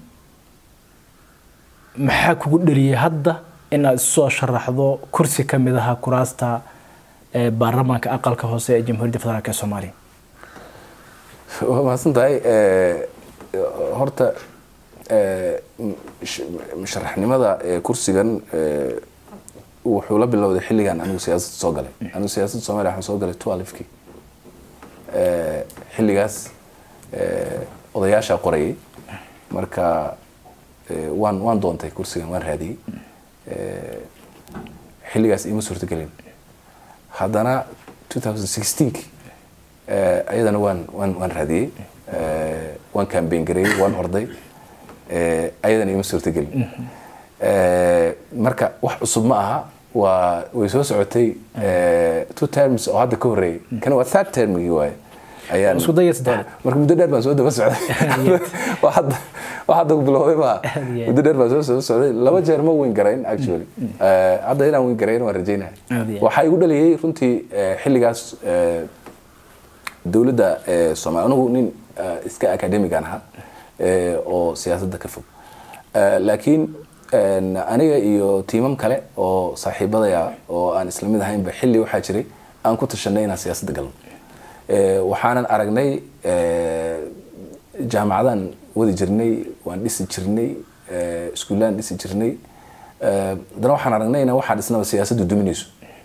maxaa kugu dheliyay hadda inaad isu soo sharaxdo kursi ka mid aha kuraasta ee baarlamaanka aqalka hoose ee jamhuuriyadda federaalk ee soomaaliya waa mahadsan tahay Eh, horta eh, sh- musharaxnimada eh, kursigan eh, wuxuu la bilowday xilligan anigu siyaasadda soo galay anigu siyaasadda soomaaliya waxaan soo galay twelfkii xilligaas eh, odayaashaa qorayay marka eh, waan waan doontay kursigan waan raadiyey Eh, xilligaas iima suurtagelin haddana 2016 eh, ayadana waan waan waan raadiyey Eh, waan campaign gareeyey waan orday Eh, ayadana iima suurtagelin Eh, marka wax cusub ma aha waa way soo socotay eh, two terms oo hadda ka horreeyay kana waa third termigii waaye ayaan Isku dayay saddex. marka muddo dheer baan soo daba socday waa hadda waa hadda ku bilowday ma Yeah. muddo dheer baan soo soo socday laba jeer ma win garayn actually Eh, hadda inaan win garayn waan rajaynaya Aad iyo aad. waxaa igu dhaliyay runtii eh, xilligaas eh, dowladda eh, soomaaliya anigu nin eh, iska academigan ahaa eh, oo siyaasadda ka fog Eh, laakiin en, aniga iyo tiimam kale oo saaxiibadaya oo aan isla mid ahaynba xilli waxaa jiray aan ku tashanay inaan siyaasadda galno waxaanan aragnay jaamacadaan wadi jirnay waan dhisi jirnay iskuullaan dhisi jirnay haddana waxaan aragnay inaan waxaa dhisnaba siyaasaddu duminayso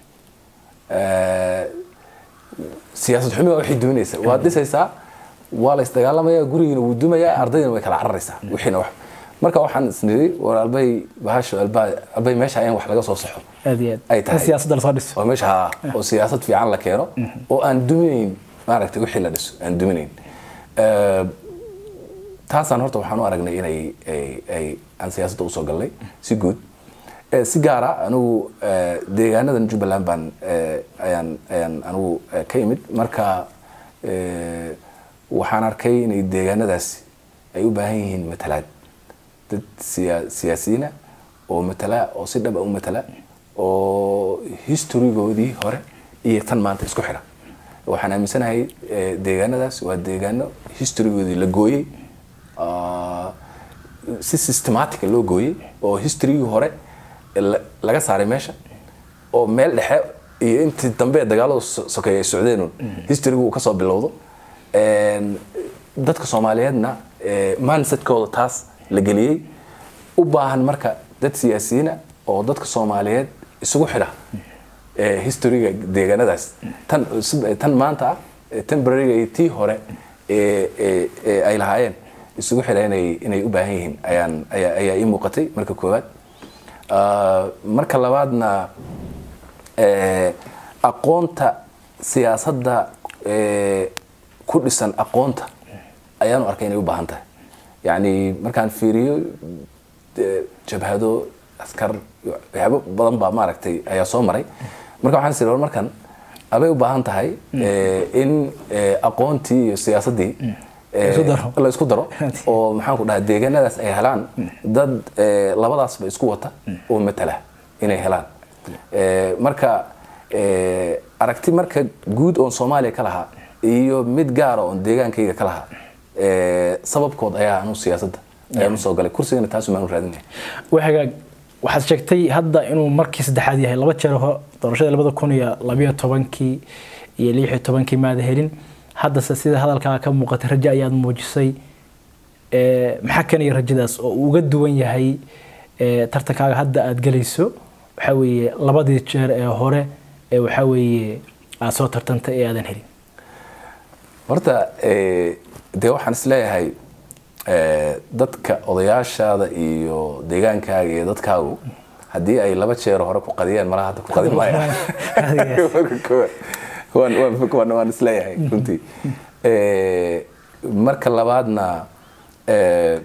siyaasad xumi waa waxay duminaysa waad dhisaysaa waa la isdagaalamaya gurigiina wuu dumayaa ardaydina way kala cararaysaa wixiina wax marka waxaan isniri war albay bahasho albaa albay meesha in wax laga soo saxo aad iyo ay aad tahay. in siyaasadda lasoo dhiso oo meesha haa oo siyaasad fiican la keeno oo aan duminayn maaragtay wixii la dhiso aan duminayn Eh, taasaan horta waxaan u aragnay inay ay- ay aan siyaasadda usoo galnay si guud Eh, si gaara anigu eh, deegaanadan jubbaland baan eh, ayaan ayaan anigu eh, ka imid marka eh, waxaan arkay inay deegaanadaasi ay u baahan yihiin matalaad dad siya- siyaasiyiina oo matala oo si dhaba u matala oo historygoodii hore iyo tan maanta isku xidha waxaan aaminsanahay eh, deegaanadaas waa deegaano historygoodii la gooyey ah, si systematica loo gooyey oo historygii hore la- laga saaray meesha oo meel dhexe iyo intii dambe dagaaladu so- sokeeye ay socdeenun historygu uu kasoo bilowdo Een, dadka soomaaliyeedna eh, mindsetkooda taas la geliyey u baahan marka dad siyaasiyiina oo dadka soomaaliyeed isugu xidha eh, historyga deegaanadaas tan cusub- tan maanta ah eh, temporary iyo tii hore ee ee- ee ay lahaayeen isugu xidha inay inay u baahan yihiin ayaan ayaa ayaa ii muuqatay marka koowaad Ah, marka labaadna eh, aqoonta siyaasadda eh, ku dhisan aqoonta ayaanu arkay inay u baahan tahay yacni markaan fiiriyo eh, jabhado askar iyo waxyaabo badan baa maaragtay ayaa soo maray marka waxaan siri war markan abay u baahan tahay eh, in eh, aqoontii iyo siyaasaddii eh, isku daro. la isku daro oo maxaan ku dhahaa deegaanadaas ay helaan dad eh, labadaasba isku wata oo matala inay helaan Eh, marka eh, aragti marka guud oon soomaaliya ka lahaa iyo mid gaara oon deegaankayga ka lahaa eh, sababkood ayaa anu siyaasadda ayaan usoo galay kursigana taas umaan raadinaya waxagaag waxaad sheegtay hadda inuu markii saddexaad yahay laba jeer ho- doorashadii labada kun iyo labayo tobankii iyo lix iyo tobankii maada helin haddase sida hadalkaa ka muuqatay rajo ayaad muujisay Eh, maxaa keenaya rajadaas oo uu uga duwan yahay eh, tartankaaga hadda aad gelayso waxaa weeye labadii jeer ee hore ee waxaa weeye aad soo tartantay ee aadan helin horta eh, dee waxaan isleeyahay eh, dadka odayaashaada iyo deegaankaaga iyo dadkaagu haddii ay laba jeer hore ku qadiyaan malaha hadda ku qadin maayaan Marka koowaad, waan- waan- waan waan isleeyahay runtii Eh, marka labaadna eh,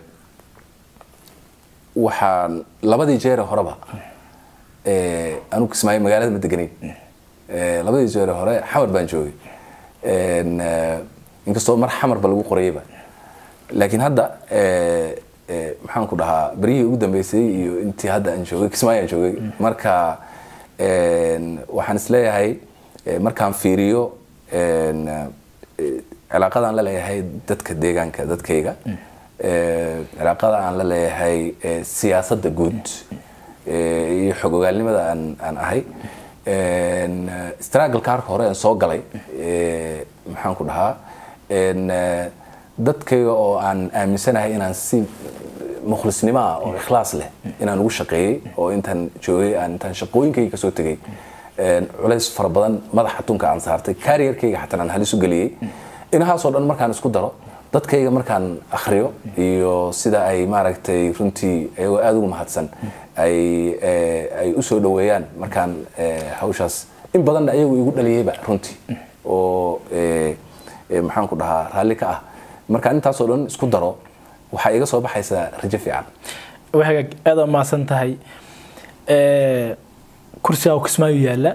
waxaan labadii jeere horeba eh, anigu kismaayo magaalada ma deganayn Eh, labadii jeere hore xamar baan joogay En, eh, inkastoo mar xamarba lagu qorayeyba laakiin hadda eh, eh, maxaan ku dhahaa beryihii ugu dambeysay iyo intii hadda aan joogay kismaayo aan joogay marka en, waxaan isleeyahay eh, markaan fiiriyo en, eh, cilaaqada aan la leeyahay dadka deegaanka dadkayga eh, cilaaqada aan la leeyahay eh, siyaasadda guud eh, iyo xog ogaalnimada aan aan ahay En, eh, struggle-ka harka hore aan soo galay eh, maxaan ku dhahaa En, eh, dadkayga oo aan aaminsanahay inaan si mukhlisnimo ah oo ikhlaas leh inaan ugu shaqeeyey oo intaan joogay aan intaan shaqooyinkayga kasoo tegay En, culays fara badan madaxa tunka aan saartay kariyarkayga xataa aan halis u geliyey inahaasoo dhan markaan isku daro dadkayga markaan akhriyo iyo sida ay maaragtay runtii iyagoo aada ugu mahadsan ay eh, ay u soo dhoweeyaan markaan eh, hawshaas in badanna iyagu igu dhaliyeyba runtii oo eh, eh, maxaan ku dhahaa raalli ka ah markaan intaasoo dhan isku daro waxaa iga soo baxaysaa rajo fiican waxagaag aada umahadsan tahay Eh, kursigaa uu kismaayo yaalla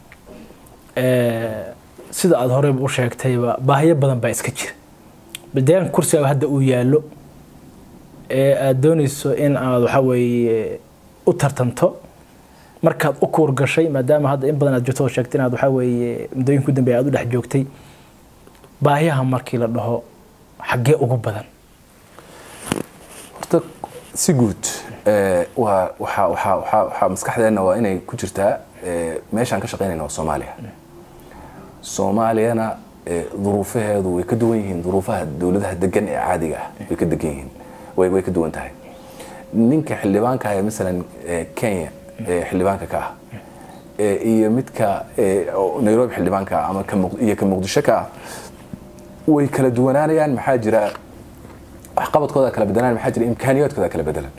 Eh, sida aada horeyba u sheegtayba baahiyo badan baa iska jira bal deegaanka kursigaa hadda uu yaallo ee aada dooneyso in aad waxa weeye u tartanto markaad u kuur gashay maadaama hadda in badan aad joogto oo sheegtay inaad waxa weeye muddooyinka u dambeeya aad u dhex joogtay baahiyaha markii la dhaho xaggee ugu badan horta si guud eh, waa waxaa waxaa waxaa waxaa maskaxdeenna waa inay ku jirtaa eh, meeshaan ka shaqaynayna waa soomaaliya soomaaliyana duruufaheedu way ka duwan yihiin duruufaha dowladaha degan ee caadiga ah way ka degan yihiin way way ka duwan tahay ninka xildhibaanka ah ee masalan kenya ee xildhibaanka ka ah iyo midka nairobi xildhibaanka ah ama iyo ka muqdisho ka ah way kala duwanaanayaan maxaa jira waxqabadkooda kala bedelaan maxaa jira imkaaniyaadkooda kala bedelan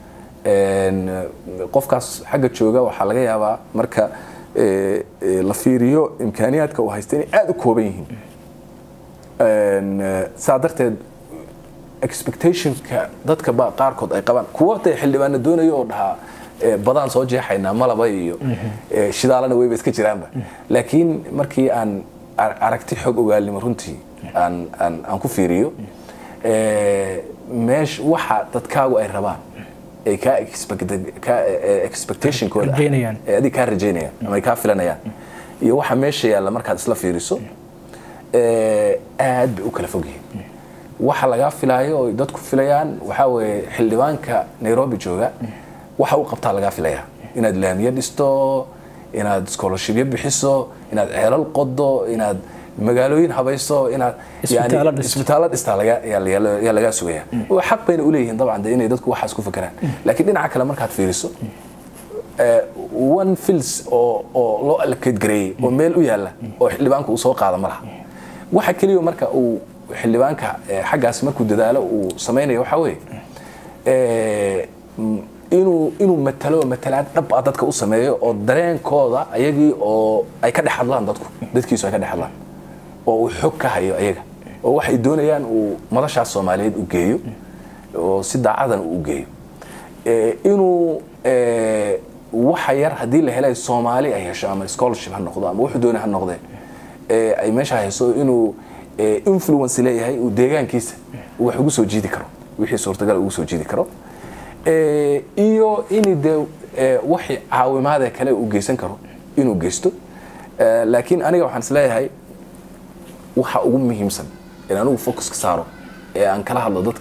qofkaas xagga jooga waxaa laga yaabaa marka la fiiriyo imkaaniyaadka uu haysta inay aada u kooban yihiin saa darteed expectationka dadka ba qaarkood ay qabaan kuwa dee xildhibaana doonayo oo dhahaa badaan soo jeexaynaa malaba iyo shidaalana weyba iska jiraanba laakiin markii aan aragti xog ogaalnimo runtii aan aan aan ku fiiriyo meesh waxa dadkaagu ay rabaan ay kaa expectationkooda adig kaa rajaynayaan ama ay kaa filanayaan iyo waxa meesha yaalla markaad isla fiiriso aad bay u kala fog yihiin waxa lagaa filaayo oo dadku filayaan waxaa weeye xildhibaanka nairobi jooga waxa u qabtaa lagaa filayaa inaad laamiye dhisto inaad scholarshipyo bixiso inaad ceelal qodo inaad magaalooyin habayso inaad isbitaallo dhistaa yaa lagaa sugaya xaq bayna uleeyihiin dabcan de inay dadku waxaas ku fakeraan laakiin dhinaca kale markaad fiiriso one fils oo oo loo allocate gareeyey oo meel u yaalla oo xildhibaanka uu soo qaada ma laha waxa keliya marka uu xildhibaanka xaggaas markuu dadaalo uu samaynayo waxaa weeye inuu inuu matalo matalaad dhab ah dadka u sameeyo oo dareenkooda ayagii oo ay ka dhex hadlaan dadku dadkiisu ay ka dhex hadlaan oo uu xog ka hayo ayaga oo waxay doonayaan uu madashaas soomaaliyeed u geeyo oo si daacadan uu geeyo inuu waxa yar haddii la helay soomaali ay hesho ama scholarship ha noqdo ama wuxuu doonay ha noqdee ay meesha hayso inuu influence leeyahay uu deegaankiisa wax ugu soo jiidi karo wixii suurtagal ugu soo jiidi karo iyo in dee waxii caawimaadee kale uu geysan karo inuu geysto laakiin aniga waxaan is leeyahay waxa ugu muhiimsan in anigu focuska saaro ee aan kala hadlo dadka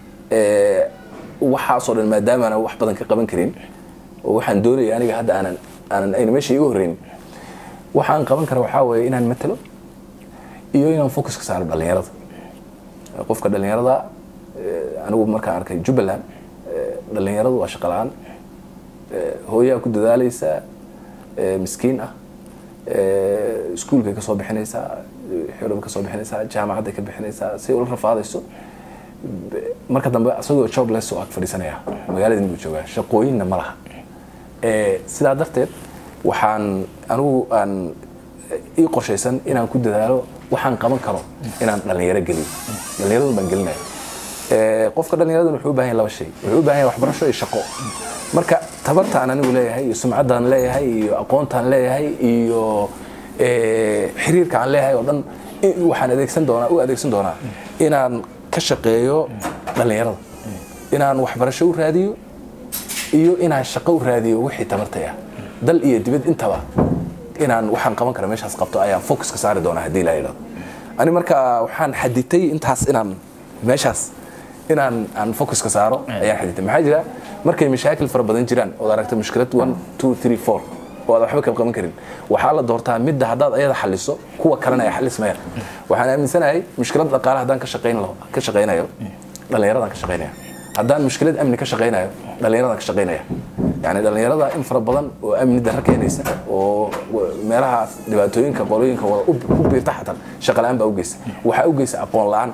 waxaasoo dhan maadaamaana wax badan ka qaban karin oo waxaan doonaya aniga hadda aanan aanan ayna meesha iga horreyn waxaan qaban kara waxaa weeye inaan matalo iyo inaan focuska saaro dhallinyarada qofka dhallinyarada anigu markaan arkay jubbaland dhallinyaradu waa shaqo la-aan hooyaa ku dadaalaysa miskiin ah iskuulkay ka soo bixinaysaa xorobay ka soo bixinaysaa jaamacadday ka bixinaysaa si ula rafaadayso marka dambe isagoo jobless oo ag fadhiisanaya magaaladii buu joogaa shaqooyinna ma laha sidaa darteed waxaan anigu aan ii qorshaysan inaan ku dadaalo waxaan qaban karo inaan dhallinyaro geliyo dhallinyaradu baan gelinaya qofka dhallinyaraduna wuxuu u baahan yahay laba shay wuxuu u baahan yahay waxbarasho iyo shaqo marka tabartaan anigu leeyahay iyo sumcaddaan leeyahay iyo aqoontaan leeyahay iyo xiriirka aan leeyahay oo dhan waxaan adeegsan doonaa u adeegsan doonaa inaan ka shaqeeyo dhallinyarada inaan waxbarasho u raadiyo iyo inaan shaqo u raadiyo wixii tabartay ah dal iyo dibad intaba inaan waxaan qaban kara meeshaas qabto ayaan focuska saari doonaa haddii la yidhahdo ani marka waxaan xaditay intaas inaan meeshaas inaan aan focuska saaro ayaan xaditay maxaa jira markay mashaakil fara badan jiraan ood aragta mushkilad one two three four oo aad waxba ka qaban karin waxaa la doortaa midda haddaad ayada xaliso kuwa kalena ay xalismayaan waxaan aaminsanahay mushkilad dhaqaale haddaan ka shaqayn ka shaqaynayo dhallinyaradaan ka shaqaynaya haddaan mushkilad amni ka shaqaynayo dhallinyaradaan ka shaqaynaya yani dhallinyarada in fara badan oo amni darro keenaysa oo meelahaas dhibaatooyinka qolooyinka wada u biirta xataa shaqa la-aan baa u geysa waxaa u geysa aqoon la-aan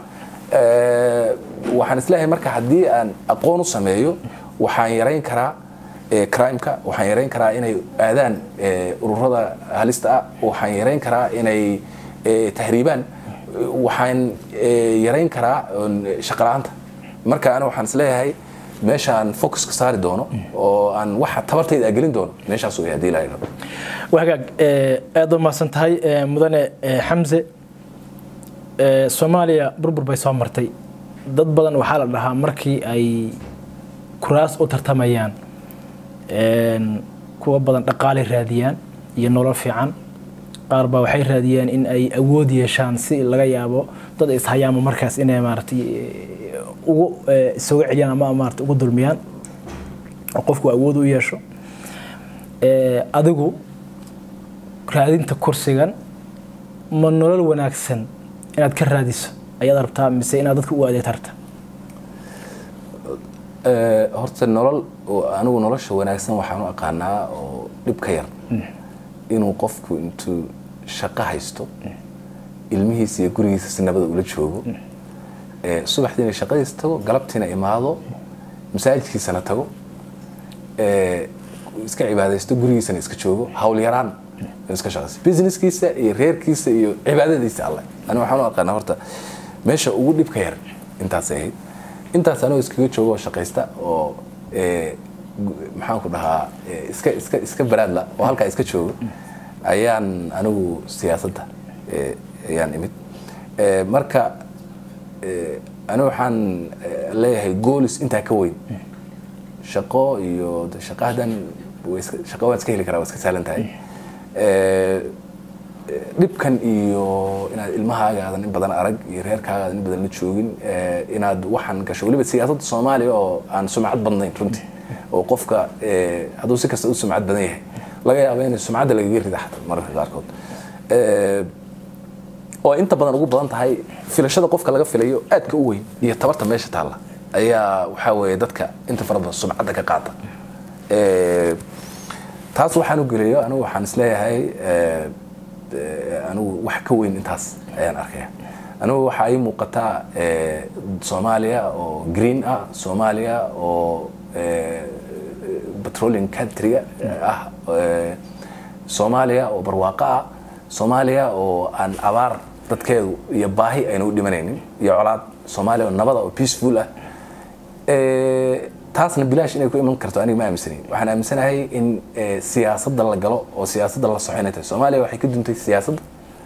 waxaan isleeyahay marka haddii aan aqoon u sameeyo waxaan yarayn karaa crimeka waxaan yarayn karaa inay aadaan ururada halista ah waxaan yarayn karaa inay tahriibaan waxaan yarayn karaa shaqala-aanta marka ana waxaan isleeyahay meeshaan focuska saari doono oo aan waxa tabartayda gelin doono meeshaas way haddii la yidhahdo wagaag aad u mahadsan tahay mudane xamse soomaaliya burbur bay soo martay dad badan waxaa la dhahaa markii ay kuraas u tartamayaan kuwa badan dhaqaalay raadiyaan iyo nolol fiican qaar baa waxay raadiyaan in ay awood yeeshaan si laga yaabo dad ishayaama markaas inay maaratay ugu isagu celiyaan ama maarata ugu dulmiyaan oo qofku awood u yeesho adigu raadinta kursigan ma nolol wanaagsan inaad ka raadiso ayaad rabtaa mise inaad dadka u adeegta rabta Eh, horta nolol oo anigu nolosha wanaagsan waxaan u aqaanaa oo dhib ka yar inuu qofku intuu shaqo haysto ilmihiisa iyo gurigiisa si nabada ula joogo Eh, subaxdiina shaqadiisa tago galabtiina imaado masaajidkiisana tago Eh, iska cibaadaysto gurigiisana iska joogo hawl yaraan iska shaqaysto businesskiisa iyo reerkiisa iyo cibaadadiisa alle anigu waxaan u aqaanaa horta meesha ugu dhibka yar intaasay ahayd intaas anigoo iskaga joogo oo shaqaysta oo eh, gu- maxaan ku dhahaa eh, iska iska iska baraadla oo halkaa iska joogo ayaan anigu siyaasadda eh, ayaan imid Eh, marka eh, anigu waxaan eh, leeyahay goolis intaa ka weyn shaqo iyo de shaqo haddaan way iska- shaqo waan iska heli karaa waa iska sahlan tahay Eh, dhibkan iyo inaad ilmahaaga aadan in badan arag iyo reerkaaga aadan in badan la joogin eh, inaad waxaan gasho weliba siyaasadda soomaaliya oo aan sumcad badnayn runtii oo qofka eh, hadduu si kasta u sumcad badan yahay laga yaabo in sumcadda lagaga rida xataa mararka qaarkood Eh, oo inta badan ugu badan tahay filashada qofka laga filayo aadka u weyn iyo tabarta meesha taalla ayaa waxaa weeye dadka inta fara badan sumcadda ka qaata Eh, taas waxaan u geliyo anigu waxaan isleeyahay eh, eh, anigu wax ka weyn intaas ayaan arkaya anigu waxaa ii muuqataa eh, soomaaliya oo green ah soomaaliya oo eh, petroleum countryga ah eh, soomaaliya oo barwaaqo ah soomaaliya oo aan abaar dadkeedu iyo baahi ayna u dhimanaynin iyo colaad soomaaliya oo nabada oo peaceful ah Eh, taasna bilaash inay ku iman karto aniga ma aaminsanayn waxaan aaminsanahay in eh, siyaasadda la galo oo siyaasadda la soco inay tahay soomaaliya waxay ka duntay siyaasadda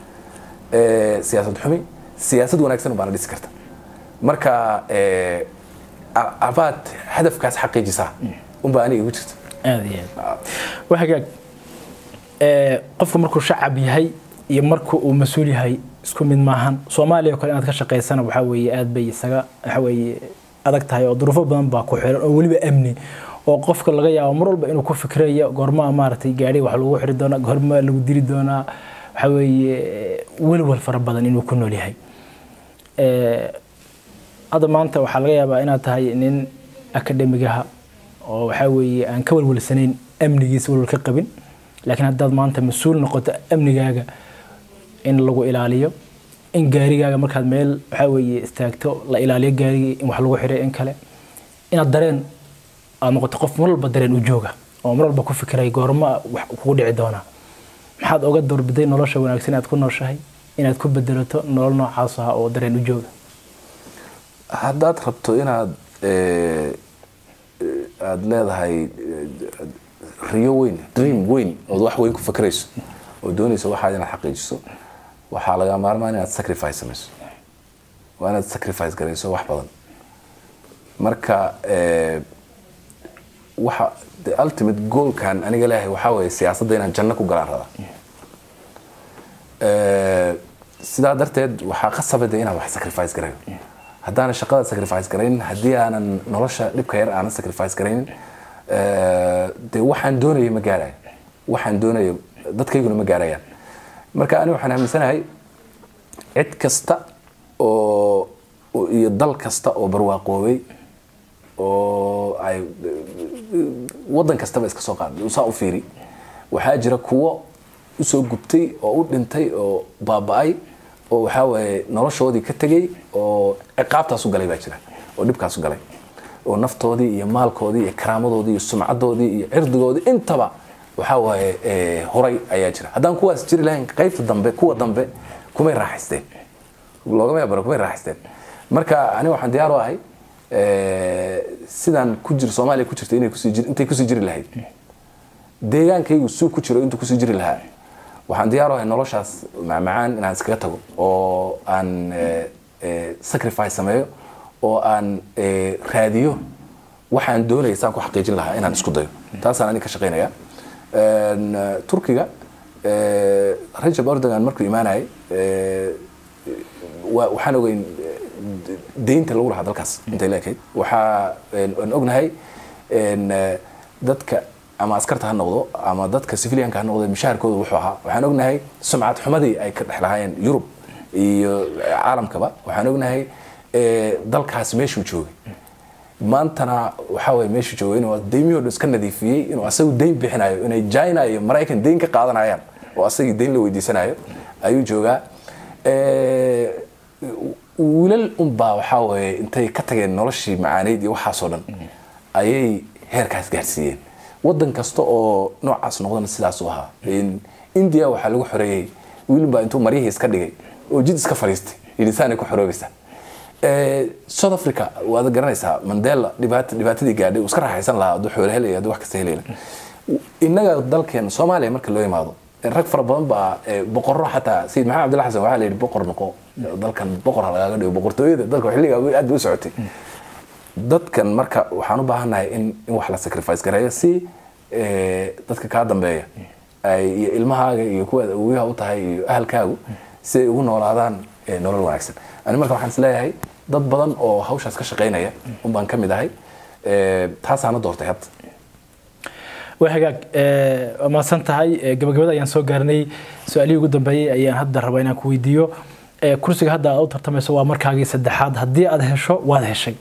eh, siyaasad xumi siyaasad wanaagsan baana dhisi karta marka eh, a- abaad hadafkaas xaqiijisaa unbaa aniga igu jirta aada iyo aad waa hagaag Eh, qofku markuu shacab yahay iyo marka uu mas-uul yahay isku mid maahan soomaaliya oo kale inaad ka shaqaysana waxaa weeye aad bay isaga waxa weeye adag tahay oo duruufo badan baa ku xiran oo weliba amni oo qofka laga yaabo mar walba inuu ku fikrayo goormaa maaragtay gaadhi wax lagu xiri doonaa goormaa lagu dili doonaa waxa weeye welwel fara badan inuu ku nool yahay Eh, hadda maanta waxaa laga yaabaa inaad tahay nin akademigaha oo waxaa weeye aan ka walwalsanayn amnigiisa walwal ka qabin laakiin haddaad maanta mas-uul noqoto amnigaaga in lagu ilaaliyo in gaarigaaga markaad meel waxaa weeye istaagto la ilaaliyo gaarigii in wax lagu xiray in kale inaad dareen aad noqoto qof mar walba dareen u jooga oo mar walba ku fikiray goorma wax kugu dhici doonaa maxaad oga doorbiday nolosha wanaagsan inaad ku nooshahay inaad ku bedelato nolol noocaas ah oo dareen u jooga haddaad rabto inaad eh, eh, aad leedahay eh, riyo weyn dream weyn ood wax weyn ku fakrayso oo doonayso waxaad inaad xaqiijiso waxaa laga maarmaan inaad sacrifice samayso waa inaad sacrifice garayso wax badan marka eh, waxa the ultimate goalkan aniga leeyahay waxaa weeye siyaasadda inaan janno ku galaan rabaa Eh, sidaa darteed waxaa qasabada inaan wax sacrifice garayo haddaanan shaqada sacrifice garaynin haddii aanan nolosha dhibka yar aanan sacrifice garaynin eh, dee waxaan doonayay ma gaarayo waxaan doonayo dadkayguna ma gaarayaan marka aniga waxaan aaminsanahay cid kasta oo oo- iyo dal kasta oo barwaaqoobay oo ay wadan kastaba iska soo qaad saa u fiiri waxaa jira kuwo usoo gubtay oo u dhintay oo baaba'ay oo waxaa waaye noloshoodii ka tegay oo ciqaabtaas u galay baa jira oo dhibkaas u galay oo naftoodii iyo maalkoodii iyo karaamadoodii iyo sumcadoodii iyo cirdigoodii intaba waxaa waaye eh, horay ayaa jira haddaan kuwaas jiri lahayn qaybta dambe kuwa dambe kumay raaxaysteen loogama yaabaro kumay raaxaysteen marka aniga waxaan diyaar u ahay eh, sidaan ku jir soomaaliya ku jirta inay kusii jir- intay kusii jiri lahayd deegaankaygu suu ku jiro intuu kusii jiri lahaa waxaan diyaar u ahay noloshaas macmacaan inaan iskaga tago oo aan eh, eh, sacrifice sameeyo oo aan eh, raadiyo waxaan doonaya saan ku xaqiijin lahaa inaan isku dayo taasaan aniga ka shaqaynaya En, eh, turkiga eh, rajab erdogan markuu imaanayay eh, wa- waxaan ogeyn eh, deynta lagu lahaa dalkaas intay la ekayd waxaa en- aan ognahay en, eh, dadka ama askarta ha noqdo ama dadka civilianka ha noqdo mishaharkooda wuxuu ahaa waxaan ognahay sumcad xumadii ay ka dhex lahaayeen yurub iyo caalamkaba waxaan ognahay dalkaas meeshuu joogay maantana waxaa waye meeshuu joogay inuu deymihoo dhan iska nadiifiyey inuu asagu deyn bixinayo inay china iyo maraykan deyn ka qaadanayaan oo asagii deyn la weydiisanayo ayuu joogaa wiilal unbaa waxaa waye intay ka tageen noloshii macaaneyd iyo waxaasoo dhan ayay heerkaas gaarsiiyeen wadan kasta oo noocaas noqdana sidaas u ahaa india waxaa lagu xoreeyey wiilbaa intuu maryihii iska dhigay oo jid iska fadhiistay yidhisaanay ku xoroobaysaa south africa waad garanaysaa mandela dhibaat dhibaatadii gaadhay uu iska raaxaysan lahaa hadduu xoolo helaya hadduu wax kasta helayla innaga dalkeena soomaaliya marka loo imaado rag fara badan baa boqorro xataa sayid maxamed abdilla xasan waxaa la yidhi boqor noqo dalkan boqor ha lagaaga dhigo boqortooyada dalka xilliga aad bay u socotay dadkan marka waxaan u baahannahay in in wax la sacrifice gareeyo si dadka kaa dambeeya ay iyo ilmahaaga iyo kuwaad awooyaha u tahay iyo ahalkaagu si ay ugu noolaadaan nolol wanaagsan ani marka waxaan isleeyahay dad badan oo hawshaas ka shaqaynaya un baan ka mid ahay taasaana doortay hadda waa hagaag waa mahadsan tahay gabagabada ayaan soo gaarnay su-aalihii ugu dambeeyey ayaan hadda rabaa inaan ku weydiiyo kursiga hadda aad u tartamayso waa markaagii saddexaad haddii aad hesho waad heshay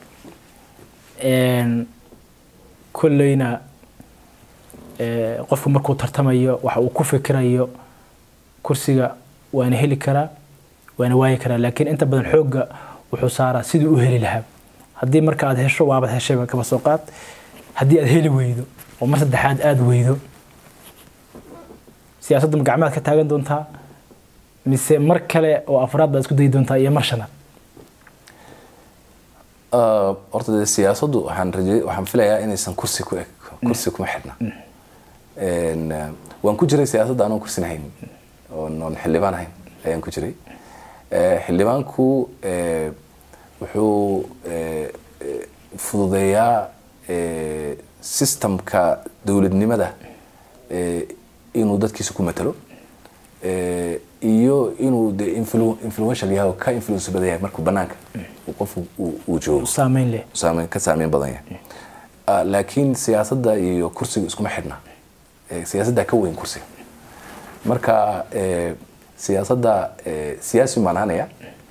kolleyna qofku markuu tartamayo waxa uu ku fikirayo kursiga waana heli karaa waana waayi karaa laakiin inta badan xoogga wuxuu saaraa siduu u heli lahaa haddii marka aad hesho waabad heshayba kaba soo qaad haddii aad heli weydo oo mar saddexaad aada weydo siyaasadda ma gacmaad ka taagan doontaa mise mar kale oo afraad baad isku dayi doontaa iyo mar shanaad horta dee siyaasaddu waxaan rajey waxaan filayaa inaysan kursi ku eg kursi kuma xidhna waan ku jiray siyaasadda anoon kursin hayn oon xildhibaan ahayn ayaan ku jiray xildhibaanku wuxuu fududeeyaa systemka dowladnimada inuu dadkiisa ku matalo iyo inuu de influential yahay oo ka influence badan yahay markuu banaanka qofku uu joogo saameyn leh saameyn ka saameyn badan yahay laakiin siyaasadda iyo kursiga iskuma xidhna siyaasadda ka weyn kursiga marka siyaasadda siyaasi baan ahanaya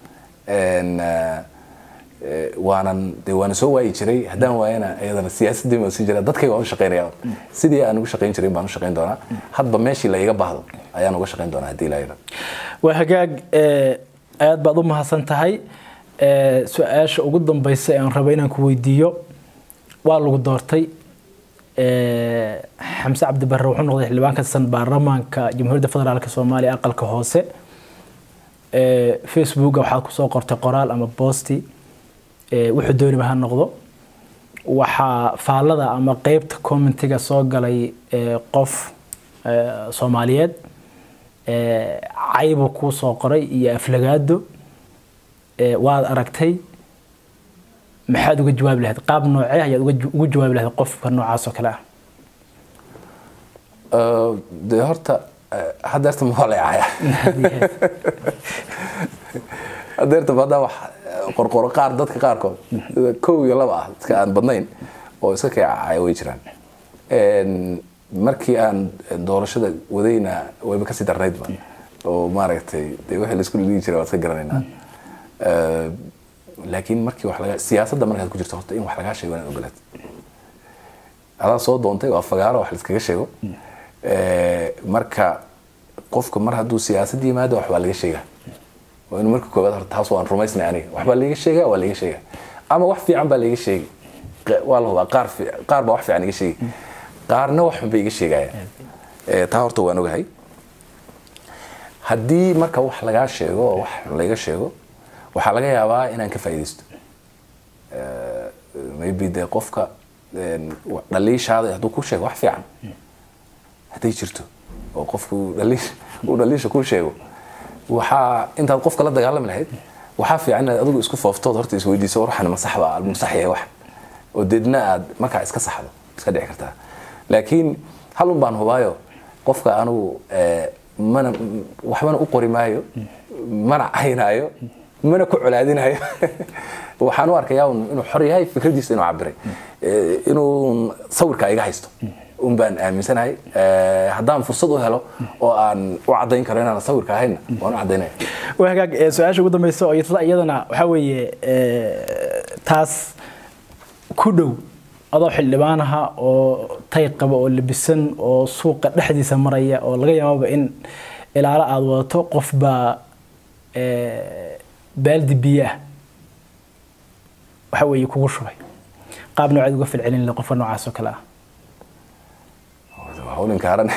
waanan de waana soo waayi jiray haddaan waayana iyadana siyaasadii baan sii jira dadkayga waan u shaqaynaya sidii aan ugu shaqayn jiray baan u shaqayn doonaa hadba meeshii la iga baahdo ayaan uga shaqayn doonaa haddii ilaa waa hagaag aad baad u mahadsan tahay su-aasha ugu dambeysa ee aan rabo inaan ku weydiiyo waa lagu doortay xamse cabdi barre wuxuu noqday xildhibaan ka tirsan baarlamaanka jamhuuriyadda federaalk soomaaliya aqalka hoose facebooka waxaad kusoo qortay qoraal ama boosti wuxuu dooniba ha noqdo waxaa faallada ama qeybta commentiga soo galay qof soomaaliyeed caybu kuu soo qoray iyo aflagaado waad aragtay maxaad uga jawaabi lahayd qaab noocee ayaad ugu jawaabi lahayd qofka noocaas oo kale ah de horta hadeerta ma waleecaya hadeerta badaa wax qorqoro qaar dadka qaarkood kow iyo laba ah dadka aan badnayn oo iska keecacaya way jiraan markii aan doorashada wadayna wayba kasii darnaydba oo maaragtay de wixii laisku dhigi jiray waad iska garanaynaa laakiin markii wax laga siyaasadda markaad ku jirto horta in wax lagaa sheego inaad ogolaad adaa soo doontay waa fagaaro wax laiskaga sheego marka qofka mar hadduu siyaasad yimaado wax baa laga sheegaa waa inuu marka koowaad horta taas waan rumaysnay aniga wax baa laiga sheegaa waa laiga sheegaa ama wax fiican baa laiga sheegi waa la hubaa qaar qaar baa wax fiican iga sheegi qaarna wax xun bay iga sheegaya taa horta waan ogahay haddii marka wax lagaa sheego oo wax xun laiga sheego waxaa laga yaabaa inaan ka faaidaysto maybe dee qofka dhaliishaada hadduu ku sheego wax fiican hadday jirto oo qofku uu dhaliisha ku sheego waxaa intaad qofka la dagaalami lahayd waxaa fiican inaad adigu isku fooftood horta isweydiiso waxan ma sax baa ma sax yahay wax oo deedna aad markaa iska saxdo iska dhici kartaa laakiin halun baan hubaayo qofka anugu mana waxbana u qori maayo mana caynaayo mana ku colaadinayo waxaan u arkayaa inuu xor yahay fikradiisa inuu cabiray inuu sawirka iga haysto un baan aaminsanahay Eh, haddaan fursad u helo oo aan u caddayn karo inaan sawirka ahayna waan u caddaynaya waa hagaag ee, su-aasha ugu dambeysa oo isla iyadana waxaa weeye ee, taas ku dhow adoo xildhibaan aha oo tay qaba oo labisan oo suuqa dhexdiisa maraya oo laga yaababa in ilaalo aada wadato qof baa ee, baaldi biyo ah waxa weeye kugu shubay qaab nooceed uga falcelin laha qofka noocaas oo kale ah waa hawlin kaaran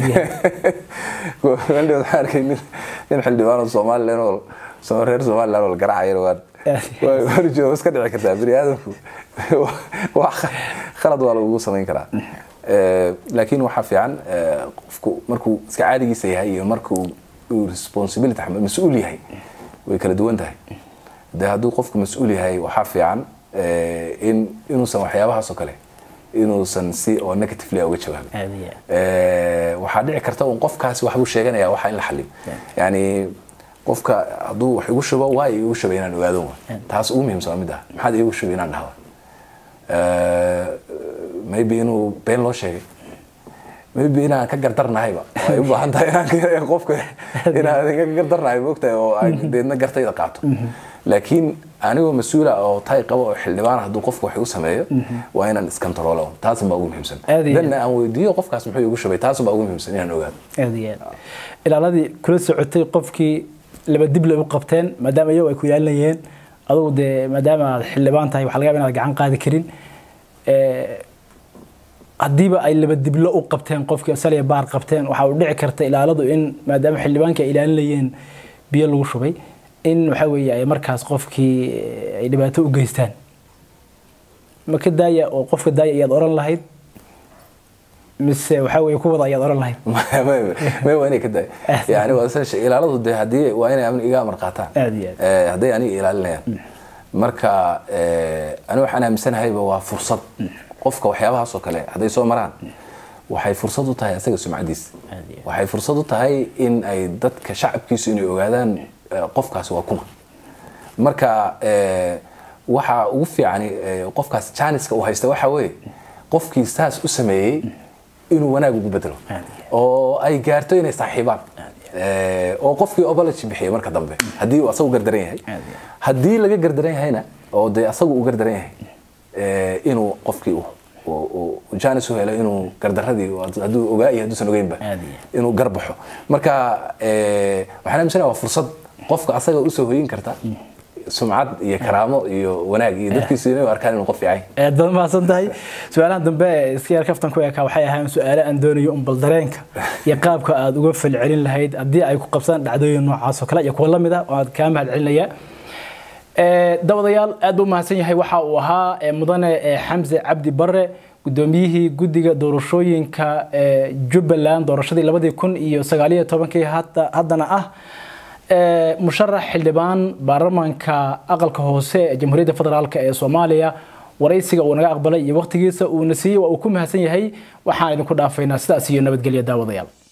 wandhi waxaan arkay nin nin xildhibaan oo somalilan oo soo reer somalilan oo la garacayo waan waan jooga iska dhici kartaa bini aadamku wax khalad waa lagugu samayn karaa Eh, laakiin waxaa fiican eh, qofku markuu iska caadigiisa yahay iyo markuu uu responsibility xamal- mas-uul yahay way kala duwan tahay de hadduu qofku mas-uul yahay waxaa fiican eh, in inuusan waxyaabahaas oo kale inuusan si oo negatively uga jawaabin Aad iyo aad. Eh, waxaa dhici karta un qofkaasi waxbuu sheeganaya waxa in la xaliyo yani qofka hadduu wax igu shubo waa igu shubay inaan ogaado wa taas ugu muhiimsan waa mid ah maxaad igu shubay inaan dhahdo Eh, maybe inuu been loo sheegay maybe inaan ka gardarnahayba way u baahan tahay inaan qofka inaan ka gardarnahay moogtahay oo aan deedna gartayda qaato laakiin anigoo mas-uula oo tay qabo oo xildhibaan hadduu qofku wax igu sameeyo waa inaan iskantaroolo taasun baa ugu muhiimsan Aad iyo aad. danna aan weydiiyo qofkaas muxuu igu shubay taasun baa ugu muhiimsan inaan ogaado aad iyo aad ilaaladii kula socotay qofkii laba dib lay u qabteen maadaama iyagu ay ku yaalinayeen adugu dee maadaama aad xildhibaan tahay waxaa laga yaaba inaad gacan qaadi karin Eh, haddiiba ay laba diblo u qabteen qofkii saliya baar qabteen waxaa u dhici karta ilaaladu in maadaama xildhibaanka ay ilaalinayeen biyo lagu shubay in waxa weeye ay markaas qofkii eh, ay dhibaato u geystaan ma ka daaya oo qofka daaya ayaad oran lahayd mise waxa weeye kuwada ayaad oran lahayd may waa inay ka daay yani waa sida shay- ilaaladu de haddii waa inay amni iga amar qaataan Aad iyo aad. Eh, hadday aniga ilaalinayaan marka eh, ani waxaan aaminsanahayba waa fursad qofka waxyaabahaas oo kale hadday soo maraan waxay fursad u tahay asaga sumcadiisa Aad iyo aad. waxay fursad u tahay in ay dadka shacabkiisu inay ogaadaan eh, qofkaasi waa kuma marka eh, waxa ugu fiican eh, qofkaas janiska uu haysta waxa weeye qofkii saas u sameeyey inuu wanaag ugu bedelo oo ay gaarto inay saaxiibaan Eh, oo qofkii obology bixiyay marka dambe haddii uu asagu gardaran yahay haddii laga gardaran yahayna oo dee asagu uu gardaran yahay eh, inuu qofkii uu- uu uu janis u helo inuu gardaradii hadduu ogaa iyo hadduusan ogeynba Aad iyo inuu garbaxo marka eh, waxaan aaminsanayaa waa fursad qofka asaga usoo hoyin karta sumcad iyo karaamo iyo wanaag iyo dadkiisu inay u arkaan inuu qof fiican yahay. aad baad mahadsan tahay su-aalahan dambe ee iska yar kaftan ku ekaa waxay ahaan su-aale aan doonayo un bal dareenka iyo qaabka aad uga falcelin lahayd haddii ay ku qabsaan dhacdooyin noocaas oo kale iyo kuwa lamid ah oo aad kaa mahad celinaya Eh, dabadayaal aad buu mahadsan yahay waxa uu ahaa eh, mudane eh, xamse cabdi bare gudoomiyihii guddiga doorashooyinka eh, jubbaland doorashadii labadii kun iyo sagaaliyo tobankii hadda- haddana ah eh, musharax xildhibaan baarlamaanka aqalka hoose ee jamhuuriyadda federaalk ee soomaaliya waraysiga uu naga aqbalay iyo waqtigiisa uuna siiyey waa uu ku mahadsan yahay waxaan idinku dhaafaynaa sidaas iyo nabadgelya daawadayaal